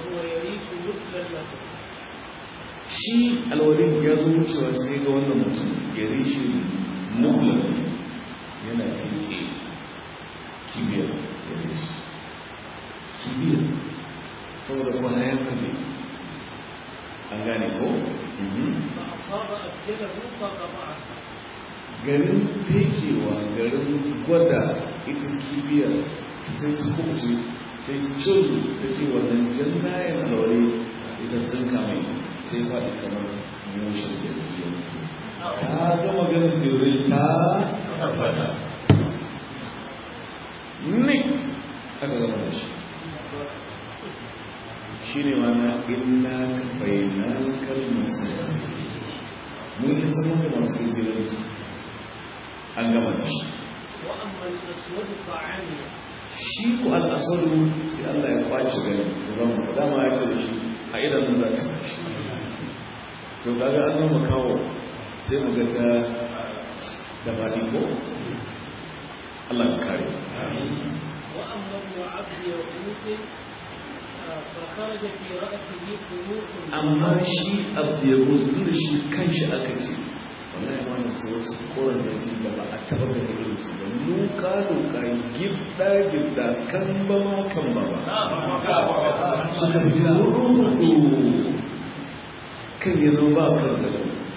shi alwalin ya zo wucewa sai ga wannan mutum ya rishi nublan yana fike kibiyar ya rishi kibiyar saboda kwana ya kabe an gane ko? garin fekewa garin gwada ita kibiyar sai kuce sai cin da ke wannan jannayen alwari ita sun kame sai faɗi kamar mushin da ke ta gama ganin jirin ta fata ne aka gama da shi shi ne mana ina kafai na kalmasa mun yi saman da masu izinin su an gama da shi shi ku al'asaru sai Allah ya kwace gani gaban mu dama ya ce da shi a idanun za ta shi to kaga an zama kawo sai mu ga ta da faɗi ko Allah ya kare وأما ابن عبد يغوث فخرج في رأسه خلوق amma shi abu ya gudu da shi kanshi aka ce wallahi ma na sai wasu koren da shi da ba a taɓa da irin su ba luka luka gibda gibda kan ba ma kan ba ba suka fi rudu kan ya zo ba kan da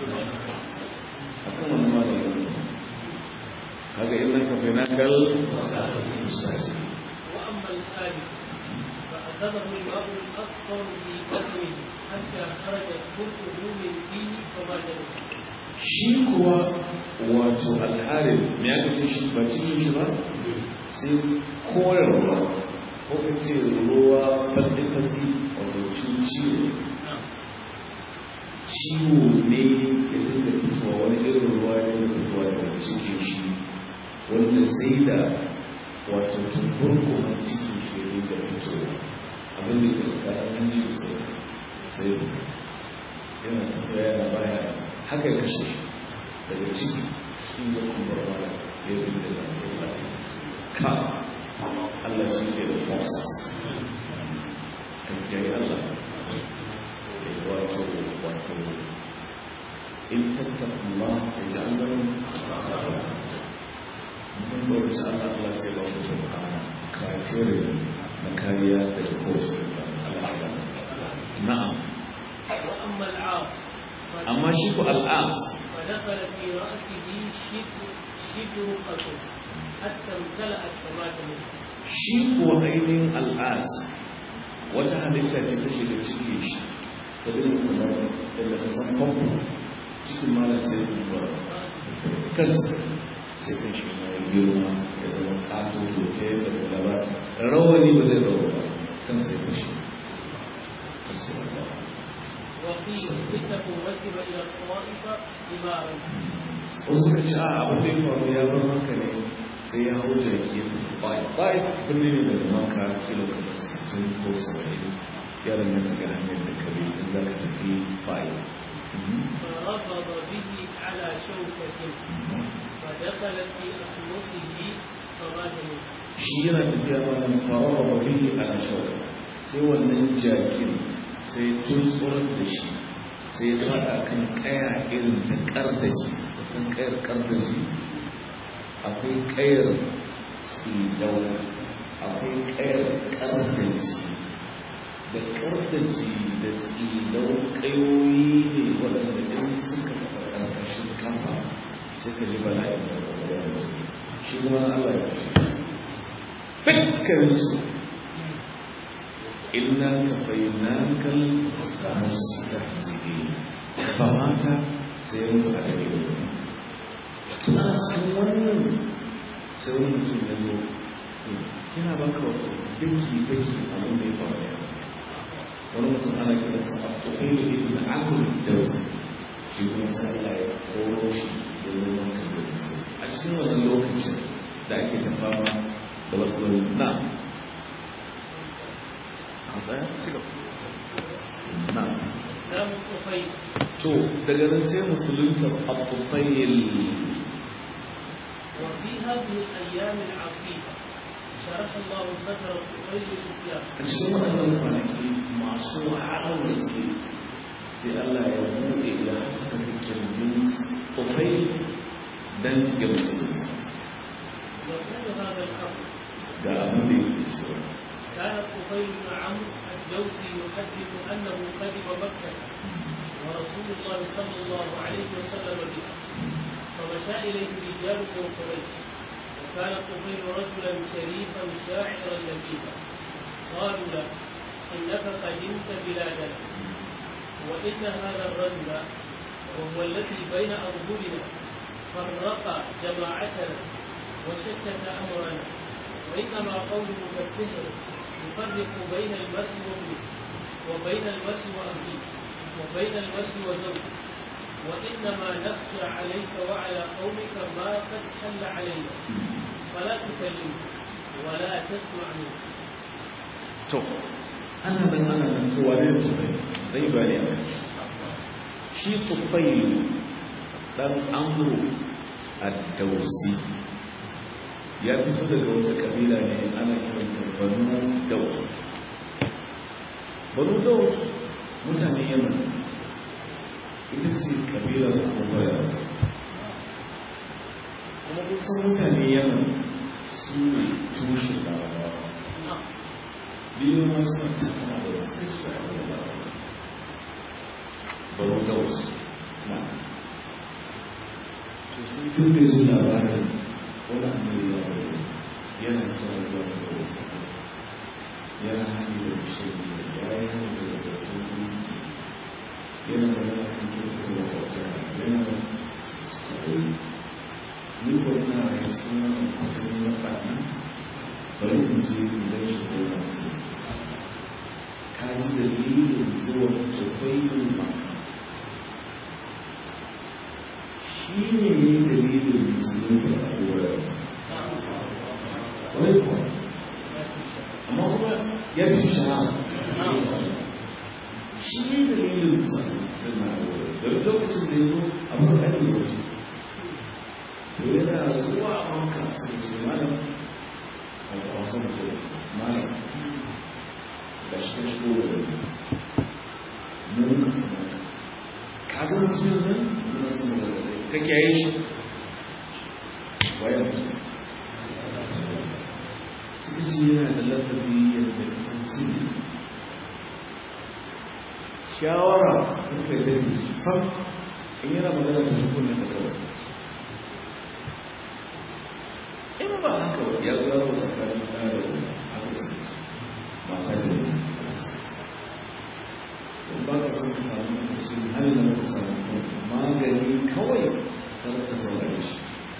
a kan wani ma da yanzu kaga ina ka fi nakal musasi وأما الثالث فأخذه الماء الأصفر في بدنه حتى خرجت خلقه من فيه فما جنبه shi kuwa wato alharin me aka ce shi ba cikin shi ba sai koyarwa ko ka ce ruwa fatsi-fatsi wato ciwo ciwo ne ya dinga fitowa wani irin ruwa ya dinga fitowa daga cikin shi wanda sai da wato tukurkuman cikin shi ya dinga fitowa abin da ke tsakanin hanji da sai sai fito yana tafiya yana baya haka ya kashe shi daga ciki cikin ya kuma rana ya yi da lafiya ka Allah shi ke da forces kan kiyaye Allah wato wato in tattaka Allah ya ji an gano mun tsoro shi Allah Allah sai ba mu tabbata criteria na kariya daga kowace Allah na'am وأما العاص amma shi ku al'as فدخل في رأسه شبر شبرقة حتى امتلأت كما تمت shi kuwa ainihin al'as wata halitta ce ta shiga cikin shi ta dinga kamar yadda ka san famfo cikin malar sai kuma kansa sai kan shi na girma ya zama kato doce da kula ba rawani ba zai rawa ba kansa ya fashe وقيل إنه ركب إلى الطائف إمارا wasu ka ci a abin da ya faru ya bar maka ne sai ya hau jaki ya tafi bai bai birni ne daga maka kilo kamar sittin ko saba'in ya danganta ga hanyar da kare in za ka tafi bai فرفض به على شوكة فدخلت في أخمصه فمات منه shi yana tafiya ba nan faruwa ba bihi ana shauka sai wannan jakin sai tuntsurar da shi sai ya fada kan kaya irin ta kardaji san kayar kardaji akwai kayar tsidau akwai kayar kardaji da kardaji da tsidau kayoyi ne waɗanda in suka taɓa ƙarƙashin kafa suka ji bala'in da ƙwaƙwalwa shi kuma Allah ya fi dukkaninsu illa ka fainakal mustahzi'i fa mata sai mutu a gare ni ana cikin wannan sai wani mutum ya zo yana baka daki daki abin da ya faru ya wani mutum ana kira sa abdullahi ibn amr dawsi shi kuma sai Allah ya koro shi ya zama kazansa a cikin wannan lokacin da ake ta fama da wasu na a tsaya ci gaba na إسلام الطفيل to daga nan sai musulunta abufayil وفي هذه الأيام العصيبة شرح الله صدر الطفيل للإسلام a cikin waɗannan kwanaki masu wahalar gaske sai Allah ya buɗe ya haskaka kirjin kufayil dan ya musulunta يقول هذا الأمر ga abin da yake cewa كان الطفيل بن عمرو الدوسي يحدث أنه قدم مكة ورسول الله صلى الله عليه وسلم بها فمشى إليه رجال من قريش وكان الطفيل رجلا شريفا شاعرا لبيبا قالوا له إنك قدمت بلادنا وإن هذا الرجل وهو الذي بين أظهرنا فرق جماعتنا وشتت أمرنا وإنما قوله كالسحر يفرق بين المرء وابنه وبين المرء وأبيه وبين المرء وزوجه وإنما نخشى عليك وعلى قومك ما قد حل علينا فلا تكلمه ولا تسمع منه to ana nan ana nan to wane ne tufai zai bani a shi tufai dan amru ad-dausi ya fito daga wata kabila ne ana kiranta banu daus banu daus mutane yaman ita ce kabilar abubuwa kuma kusan mutane yaman su ne tushe larabawa biyu masu tattara da wasu su a yawon larabawa banu daus na to sai tun da zo labarin wani annabi ya wani yana kira zuwa da wasu yana hanyar da bishe ya yi hanyar da wasu gunki yana da yana kan kyautu da wata yana da tsaye ni ko ina ya suna kwatan na ɓana bari in je in gan shi ko na su ka ji dalilin zuwa tufailun maka shi ne dalilin musulun da abubuwa wani kuwa amma kuma ya fi shahara shi ne dalilin suna da lokacin da ya zo a farko ake waje to yana zuwa a maka sai ce malam a wasan mutum malam ga shi kan shigo da mun ka sama ka ga mutum nan mun sama da ka kiyaye shi wayan mutum suka ce yana da lafazi yadda ka san sirri shawara in kai da sam in yana magana da shi kunne ka kawai in ba haka ya zara wasu kayan ɗaya da wani haka su ce mata da wani in ba ka san ka samu kusur halin ka samu magani kawai kar ka saurare shi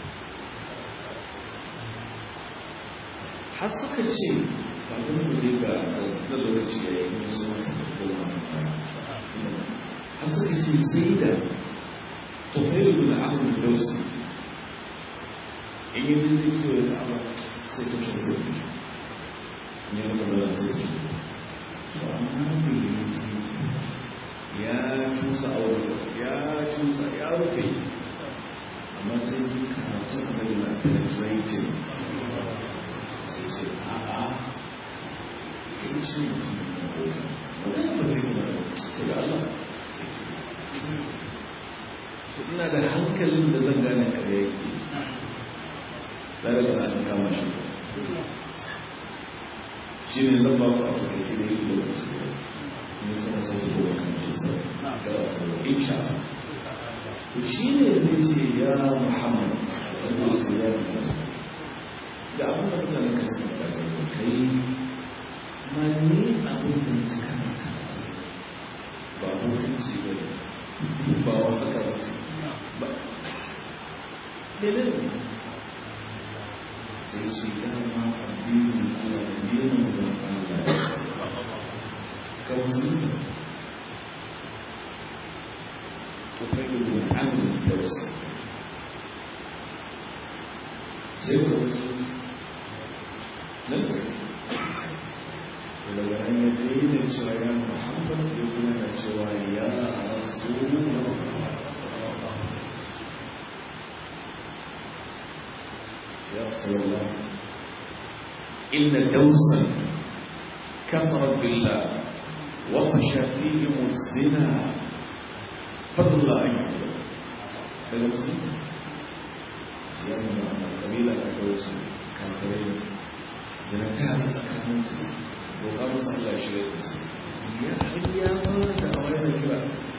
har suka ce kafin mu je ga da lokaci ya yi musu masu koma har suka ce sai da tofailu na ahmad dausi in yi zai kiwo da abu sai ta shi gobe ne ya kuma sai ta shi to amma bai yi ya cusa aure ya cusa ya rufe amma sai ji karatun annabi na penetrating sai ce a'a sai ce mutum na gobe wani ba zai kuma to da Allah sai ce ina da hankalin da zan gane kare yake zai da na kama shi shi ne zan ba ku a cikin shi da yake lokaci ne sama sai ko kan kisa da wato insha to shi ne zai ce ya Muhammad wanda ya ce ya Muhammad da abin da mutane ka sani da kai ma ni abin da su kana karatu ba hukunci ba ne ba wa haka ba ba dalilin sai shi dama addinin Allah addinin zan Allah ka musulunta تفيد عن الدرس سيد الرسول لم ولو أن يدين الشوية محمد يكون الشوية رسول الله يا رسول الله إن دوسا كفرت بالله وفشى فيهم الزنا فضل الله أن يحضر daga musulmi su yi nuna a kabila ta kawai su kafirai zinata da tsakaninsu roƙa musu Allah shi da su ya hanyar ma da a wani kira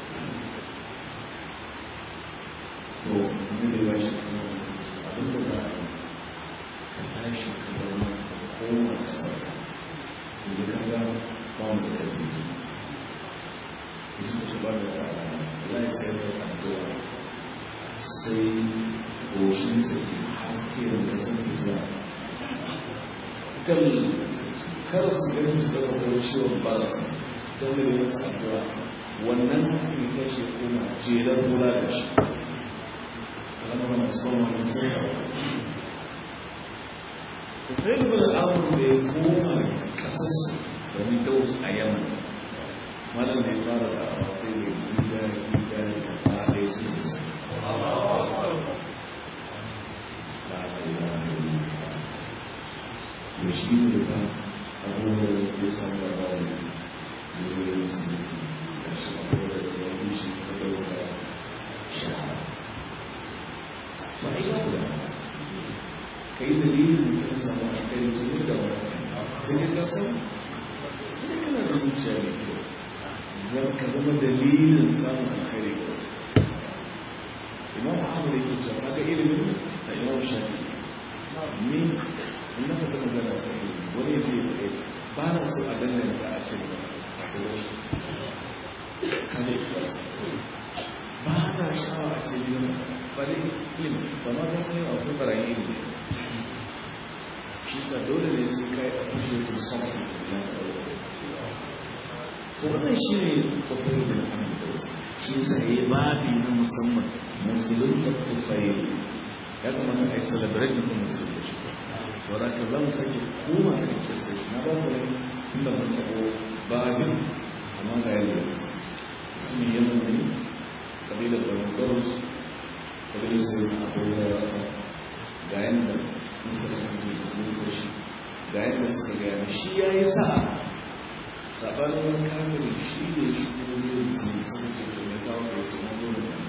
to ne da ba shi kuma abin da za a yi ka tashi ka zama ka koma ka sauka da ka ga ba mu da kai Yesus subhanahu wa ta'ala Allah ya sayar da addu'a sai goshin sa ke haske da kasan fita kan kar su gani su daga kuma ciwon barasa sai da yi masa addu'a wannan haske ta ce kuma jelar kula da shi alamar masu kuma wani sai Tufailu bin Amr da ya koma kasarsu domin Daus a Yaman. Malam da ya fara da awa sai da gida gida da ta ɗaya su da su. Da shi ne ba abubuwan da ya samu da bawa da zai yi musulunci da shi abubuwan da ya yi shi ta ɗauka shahara. Ba a yi ba ka yi dalilin mutum samu a kai tuni da wani sai ka san ita kana da zuciya mai kyau zan ka zama dalilin samun alkhairi ga imam ahmad yake cewa kaga ilimin da imam shafi ni in na faɗi magana ta ilimi wani ya ce ya faɗe ba na so a danganta a ce ba kada ikhlasi ba na sha'awa a ce gidan bari ilimi ba ma ka san akwai barayi ilimi shi sa dole ne sai kai appreciate something na kawo so wannan shi ne tafiyar da amurka shi sa ya yi babi na musamman musulunta tufayi ya kamata a yi celebrate da musulunta shi saura ka za mu sake koma kan kisa na ba ku rai tun da mun taɓo babin amma ga yadda ya kasa shi ne yaman ne kabilar barbaros kabilar sai na abubuwa ya rasa ga yadda mutane suke da sun shi ga yadda suka gaya shi ya yi sa'a sabanin wani kamar shi ne shi ne zai musulmi sun ce da ya kawo da wasu mazo da nan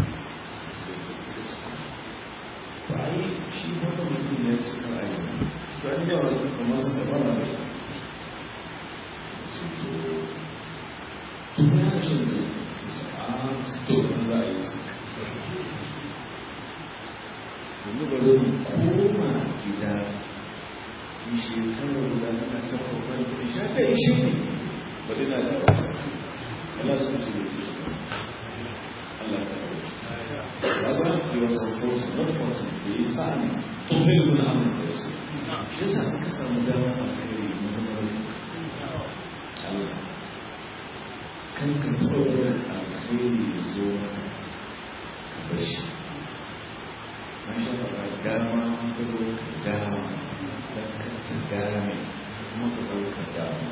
ba a yi shi wata mutum ne su kan aiki su an yawa da kuma su gaba na da su to tun ya shi ne su a to an za a yi su yanzu bari mu koma gida yi shekarar da aka taɓa wani da sha ta ishe ne bari na da Allah su ce Allah ta Baba, he was unfortunate, not fortunate, da ya sa ne to zai nuna amin da su. Shi sa aka samu dama a kai na zama Allah. Kan ka tsoron alkhairi ya zo maka ka bar shi. Na sha faɗa dama ka zo ka dama don ka ta dame kuma ka zo ka dama.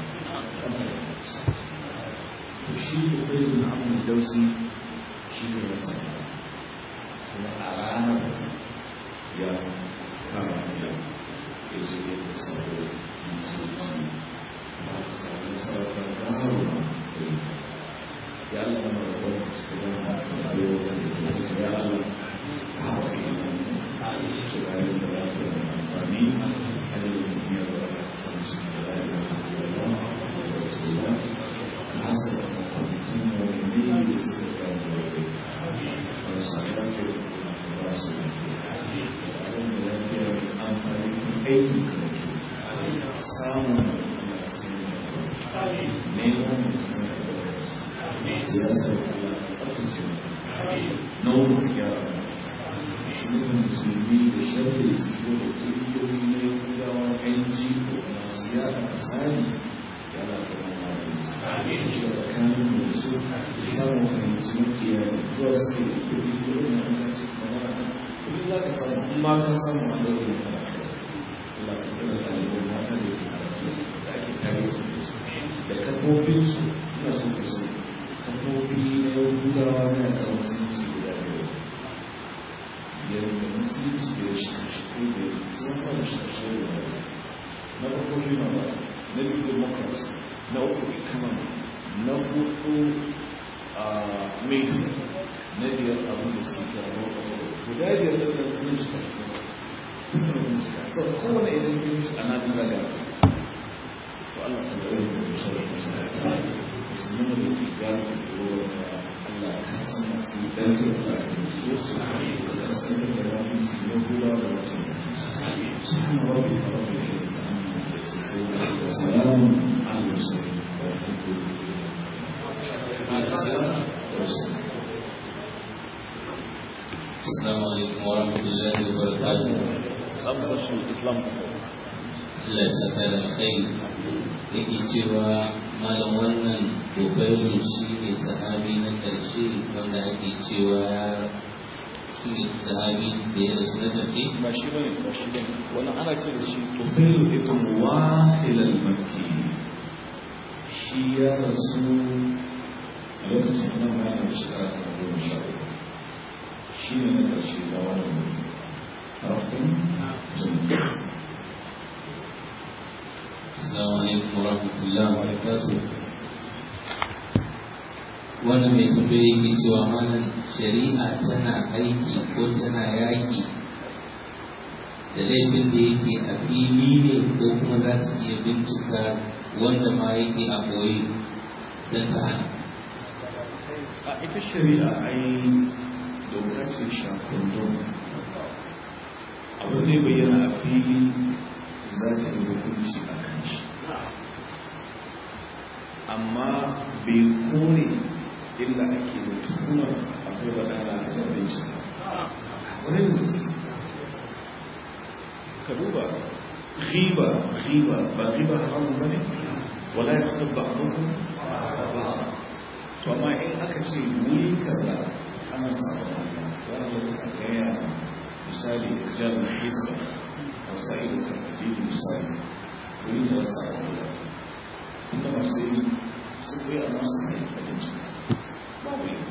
To shi ko sai na amin dausi shi ne ya sama. kuma a ranar ya kama ya ya zo ya da sabo musulci ba ka sami sarrafa garo ma ya Allah na rabon su da na ayo da ya ya Allah ka hawa ke nan to ga yin da lafiya da amfani ajalin duniya da wata samun su da lafiya da Allah da rasulullah ka hasa da makwamitin mawani da suka gano wasu aikin karatu samun neman siyasar tsarkace nau'in gyara shugaban musulmi da shirya su shigo da ƙungiyoyi na yahudawa yanci ko masu yada asali yana kuma magani shi tsakanin da su da samun fahimci makiya zuwa suke da kuɗi kuɗin na an kaci kamar kuɗi za ka samu kuma ka samu a ɗaurin da Allah ka tsara ɗaliban mata da ke karatu da ake tare su da su da kafofinsu ina so ku sai kafofi na yahudawa na yakan musulunci guda biyar biyar da musulunci biyar shi biyar sun fara shi guda biyar na farko human right na biyu democracy na uku economy na hudu media na biyar abin da suke kira role of law guda biyar da nan sun shi sun yi shi so kowane idan yin shi ana ta zaga to Allah ta zai da shi da shi musulman da ke gano da ruwa da Allah ka san masu ɗauke da ɗauke su da kasance da rafin su ne kula da wasu su hana rabbi ka rabbi da ya zama وسلام على المرسلين والحمد السلام عليكم ورحمة الله وبركاته Islam Allah ya saka da alkhairi yake cewa malam wannan Bufailu shi ne sahabi na ƙarshe wanda ake cewa shi ne sahabi da ya rasu na tafi ba shi bane ba shi bane wannan ana ce da shi Tufailu ibn Wasil al-Makki shi ya rasu a lokacin nan bayan da shekara ta goma sha uku shi ne na ƙarshe da wannan harafin jami'a Assalamu alaikum warahmatullahi wabarakatuh wannan mai tambaye yake cewa malam shari'a tana aiki ko tana yaki da laifin da yake a fili ne ko kuma za ta iya bincika wanda ma yake a boye don ta hana a ita shari'a ai doka ce shakundun abin da ya bayyana a fili za ta yi hukunci a kan shi amma bai kone illa ake da tuhumar akwai wadana a jami'in shi wani da gaske ka duba riba riba ba riba haramun ba ne wala ya fitar ba abubuwan ba to amma in aka ce wuri kaza ana samun Allah wani wata a gaya misali jar hisba a sa'idu ka biyu misali wuri da wasu samun Allah inda masu yi sun kai a masu ne a yanci babu yi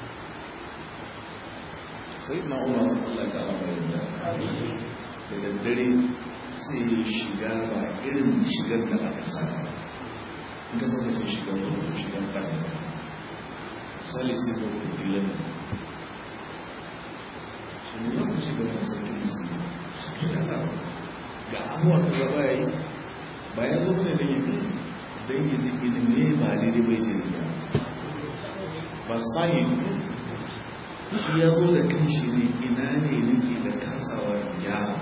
sai na umar Allah ta ala bayan da da daddare sai ya shiga ba irin shigar da aka sa in ka saka ce shigar da shigar da misali sai zo ku filan su nuna ku shiga da sauƙin musulmi su ke yana ga abuwa da gaba ya yi bayan zo ne da yi don yi ji ilimi ba daidai bai ce da ba sahi shi ya zo da kan shi ne ina ne nake da kasawa yara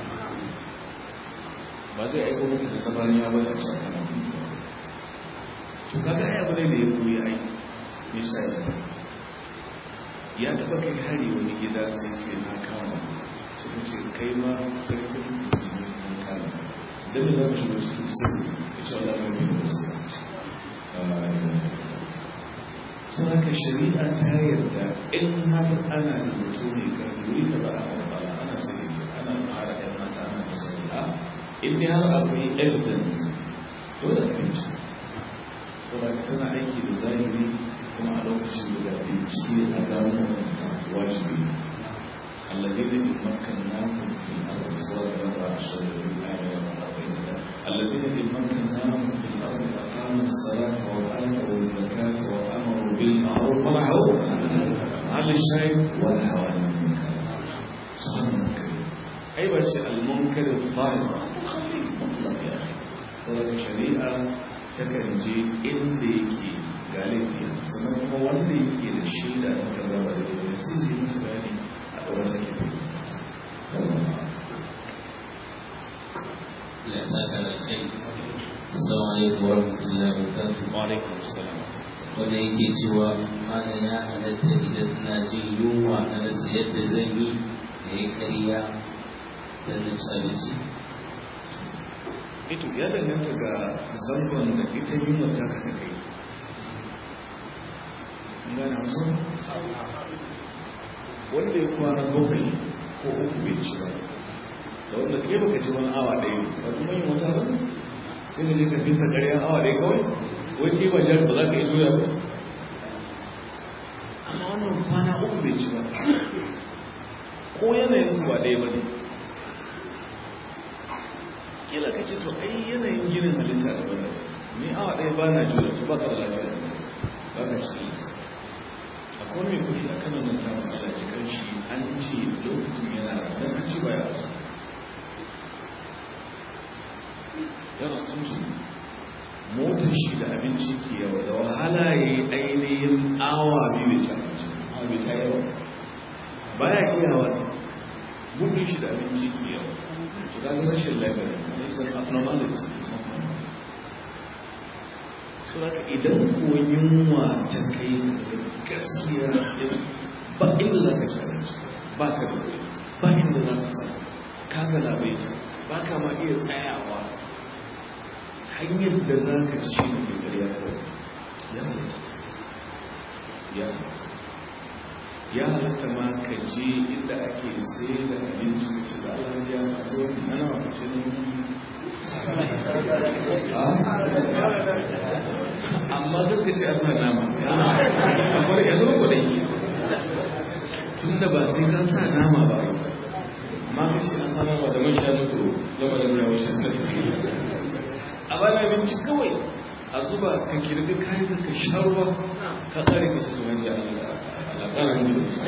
ba zai aiko muku da sabaniya ba da sakamakon to kaga ai abu ne da ya koyi aiki misali ya taba kai hari wani gida sai ce na kama suka ce kai ma sarkin musulmi na kama don da za mu shigo cikin sirri ya ce Allah mai bin musulunci sun haka shari'a ta yarda in har ana da mutum ne kan wuri da ba a barbara ana sani ana fara yan mata ana da sani a in dai har akwai evidence dole a bincike saboda tana aiki da zahiri kuma a lokacin da bincike a gano wajibi الذين إن مكناهم في الأرض سواء ربع عشر بالآية والأربعين الذين إن مكناهم في الأرض أقاموا الصلاة وآتوا الزكاة وأمروا بالمعروف ونهوا عن الشيء ونهوا عن المنكر سبحان المنكر أيوة شيء المنكر الظاهر خفيف مطلق يا أخي صلاة الشريعة takan je inda yake ga laifi sannan kuma wanda yake da shaida na kaza ba da yake sai zai mutu bayani a ɗaura take ya saka da kai assalamu alaikum warahmatullahi wabarakatuh wa alaikum assalam wanda yake cewa mana ya halatta idan na jin yunwa na rasa yadda zan yi da ya karya don na ci abinci ito ya danganta ga zangon da ita yunwa ta ka kai gana hamsin wanda ya kwana bakwai ko uku bai ci ba da wanda kai baka ci wani awa ɗaya ba kuma yin wata ba sai ka je ka bisa ƙarya awa ɗaya kawai wani ba jar ba za ka yi juya ba amma wannan kwana uku bai ci ba ko yanayin ba ɗaya ba ne kila ka ce to ai yanayin ginin halitta da bane ni awa ɗaya ba na juya to ba ka da lafiya ba ka ci akwai mai kuɗi a kanan nan tamun ala cikin shi an ce lokacin yana don an ci baya su ya rasu musu motar shi da abinci ke yawa da wahala ya yi ainihin awa biyu bai ci abinci awa bai ta yawa baya iyawa gudun shi da abinci ke yawa to ga rashin lafiya ne san abnormality so da idan ko yunwa ta kai gaskiya ba inda za ka ci abinci ba ka da kuɗi ba inda za ka samu ka ga labaita ba ka ma iya tsayawa hanyar da za ka ci shi ne ƙarya kawai ya mutu ya mutu ya halatta ma ka je inda ake sai da abinci ka ci da Allah ya masu wani ana wa kashe ne amma duk da ce a sa nama kamar ya zo ku dai tun da ba sai ka sa nama ba amma ka shi a sa nama da man shanu to zama da nuna washe a ba da abinci kawai a zuba ka kirbi kayan ka sha ruwa ka tsare ka su wani alaƙarar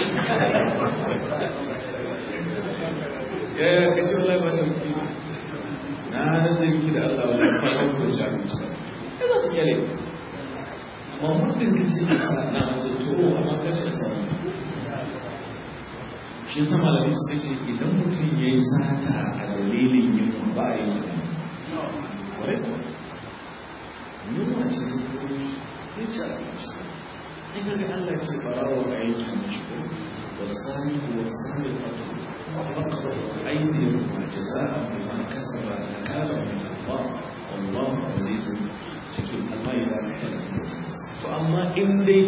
ya ya ka ce wallahi ba da muke na nazari miki da Allah wani kwanan ko sha abinci ba ya za su kyale amma mutum ka ce ka sa na mazu turo amma ka ce sa shi yasa malami suka ce idan mutum ya yi sata a dalilin yin ba a yi tunani yunwa ce ta kuro shi ya ci abinci in ga ga Allah ce barawa a yankin mashi ko wasani ko wasani fato faqad aydihim wa jazaa'an bima kasaba nakala min Allah wallahu azizun hakim Allah ya rahmata to amma in dai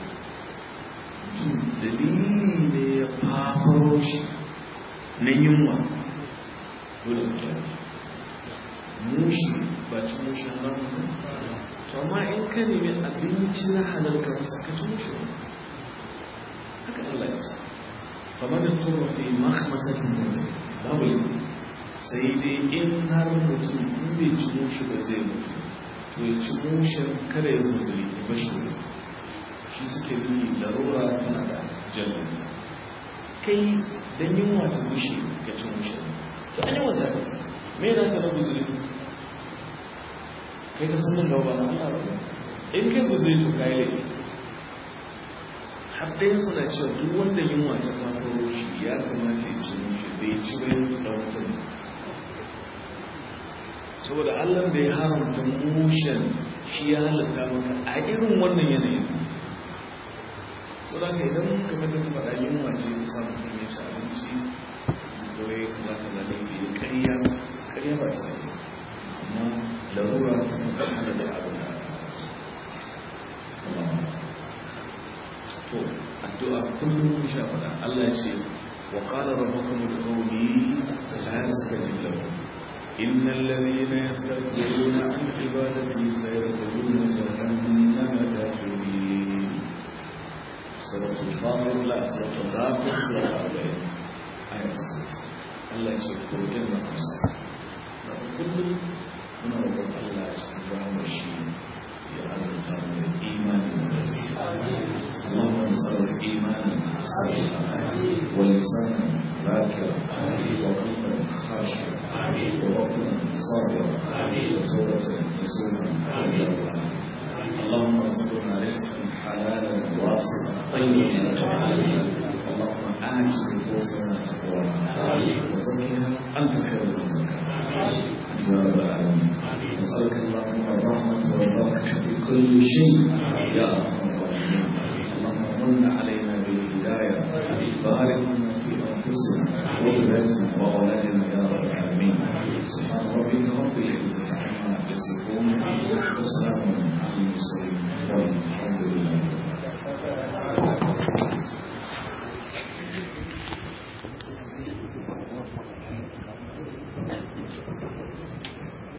dalili ne ya fafaro shi na yunwa dole ka kyara mushi ba ci mushi haram to amma in ka nemi abinci na halal ka rasa ka ci mushi haka Allah ya ce kamar da turo fi makhmasatin babu laifi sai dai in har mutum in bai ci mushi ba zai mutu to ya ci mushin kada ya muzuri ya bashi shi suke nufi larura tana da jallar kai dan yunwa ta mushe ka ci mushin to an yi wanda me na ka na guzuri kai ka sanin gaba na Allah ba in kai guzuri to kai laifi har dai suna cewa duk wanda yunwa ta kafaro shi ya kamata ya ci mushi bai ci bai da wata saboda Allah da ya haramta mushen shi ya halatta maka a irin wannan yanayin saboda idan kamar da ta faɗa yunwa ce ta sa mutum ya ci abinci kawai kaza kaza laifi ya karya karya ba ta yi amma larura ta kuma hana da abu da to addu'a kullum mun sha faɗa Allah ce wa qala rabbukum ud'uni fastajib lakum innal ladhina yastakbiruna an ibadati sayadkhuluna jahannama dakhirin suratul fatir la suratul ghafir suratul ayat 6 Allah ce ko inna amsa kullum muna roƙon Allah ya cikin rahmar shi ya azurta mu da imani da gaskiya اللهم انصر ايمانا صادقا ولسانا ذاكرا وقلبا خاشعا وبطنا صابرا وتوبة نسوما اللهم ارزقنا رزقا حلالا واسعا طيبا اللهم آت نفوسنا تقواها وزكها أنت خير من زكاها أنت يا رب العالمين نسألك اللهم الرحمة والبركة في كل شيء يا أرحم الراحمين اللهم من علينا بالهداية بارك لنا في أنفسنا وبلادنا وأولادنا يا رب العالمين سبحان ربك رب العزة عما يصفون وسلام على المرسلين والحمد لله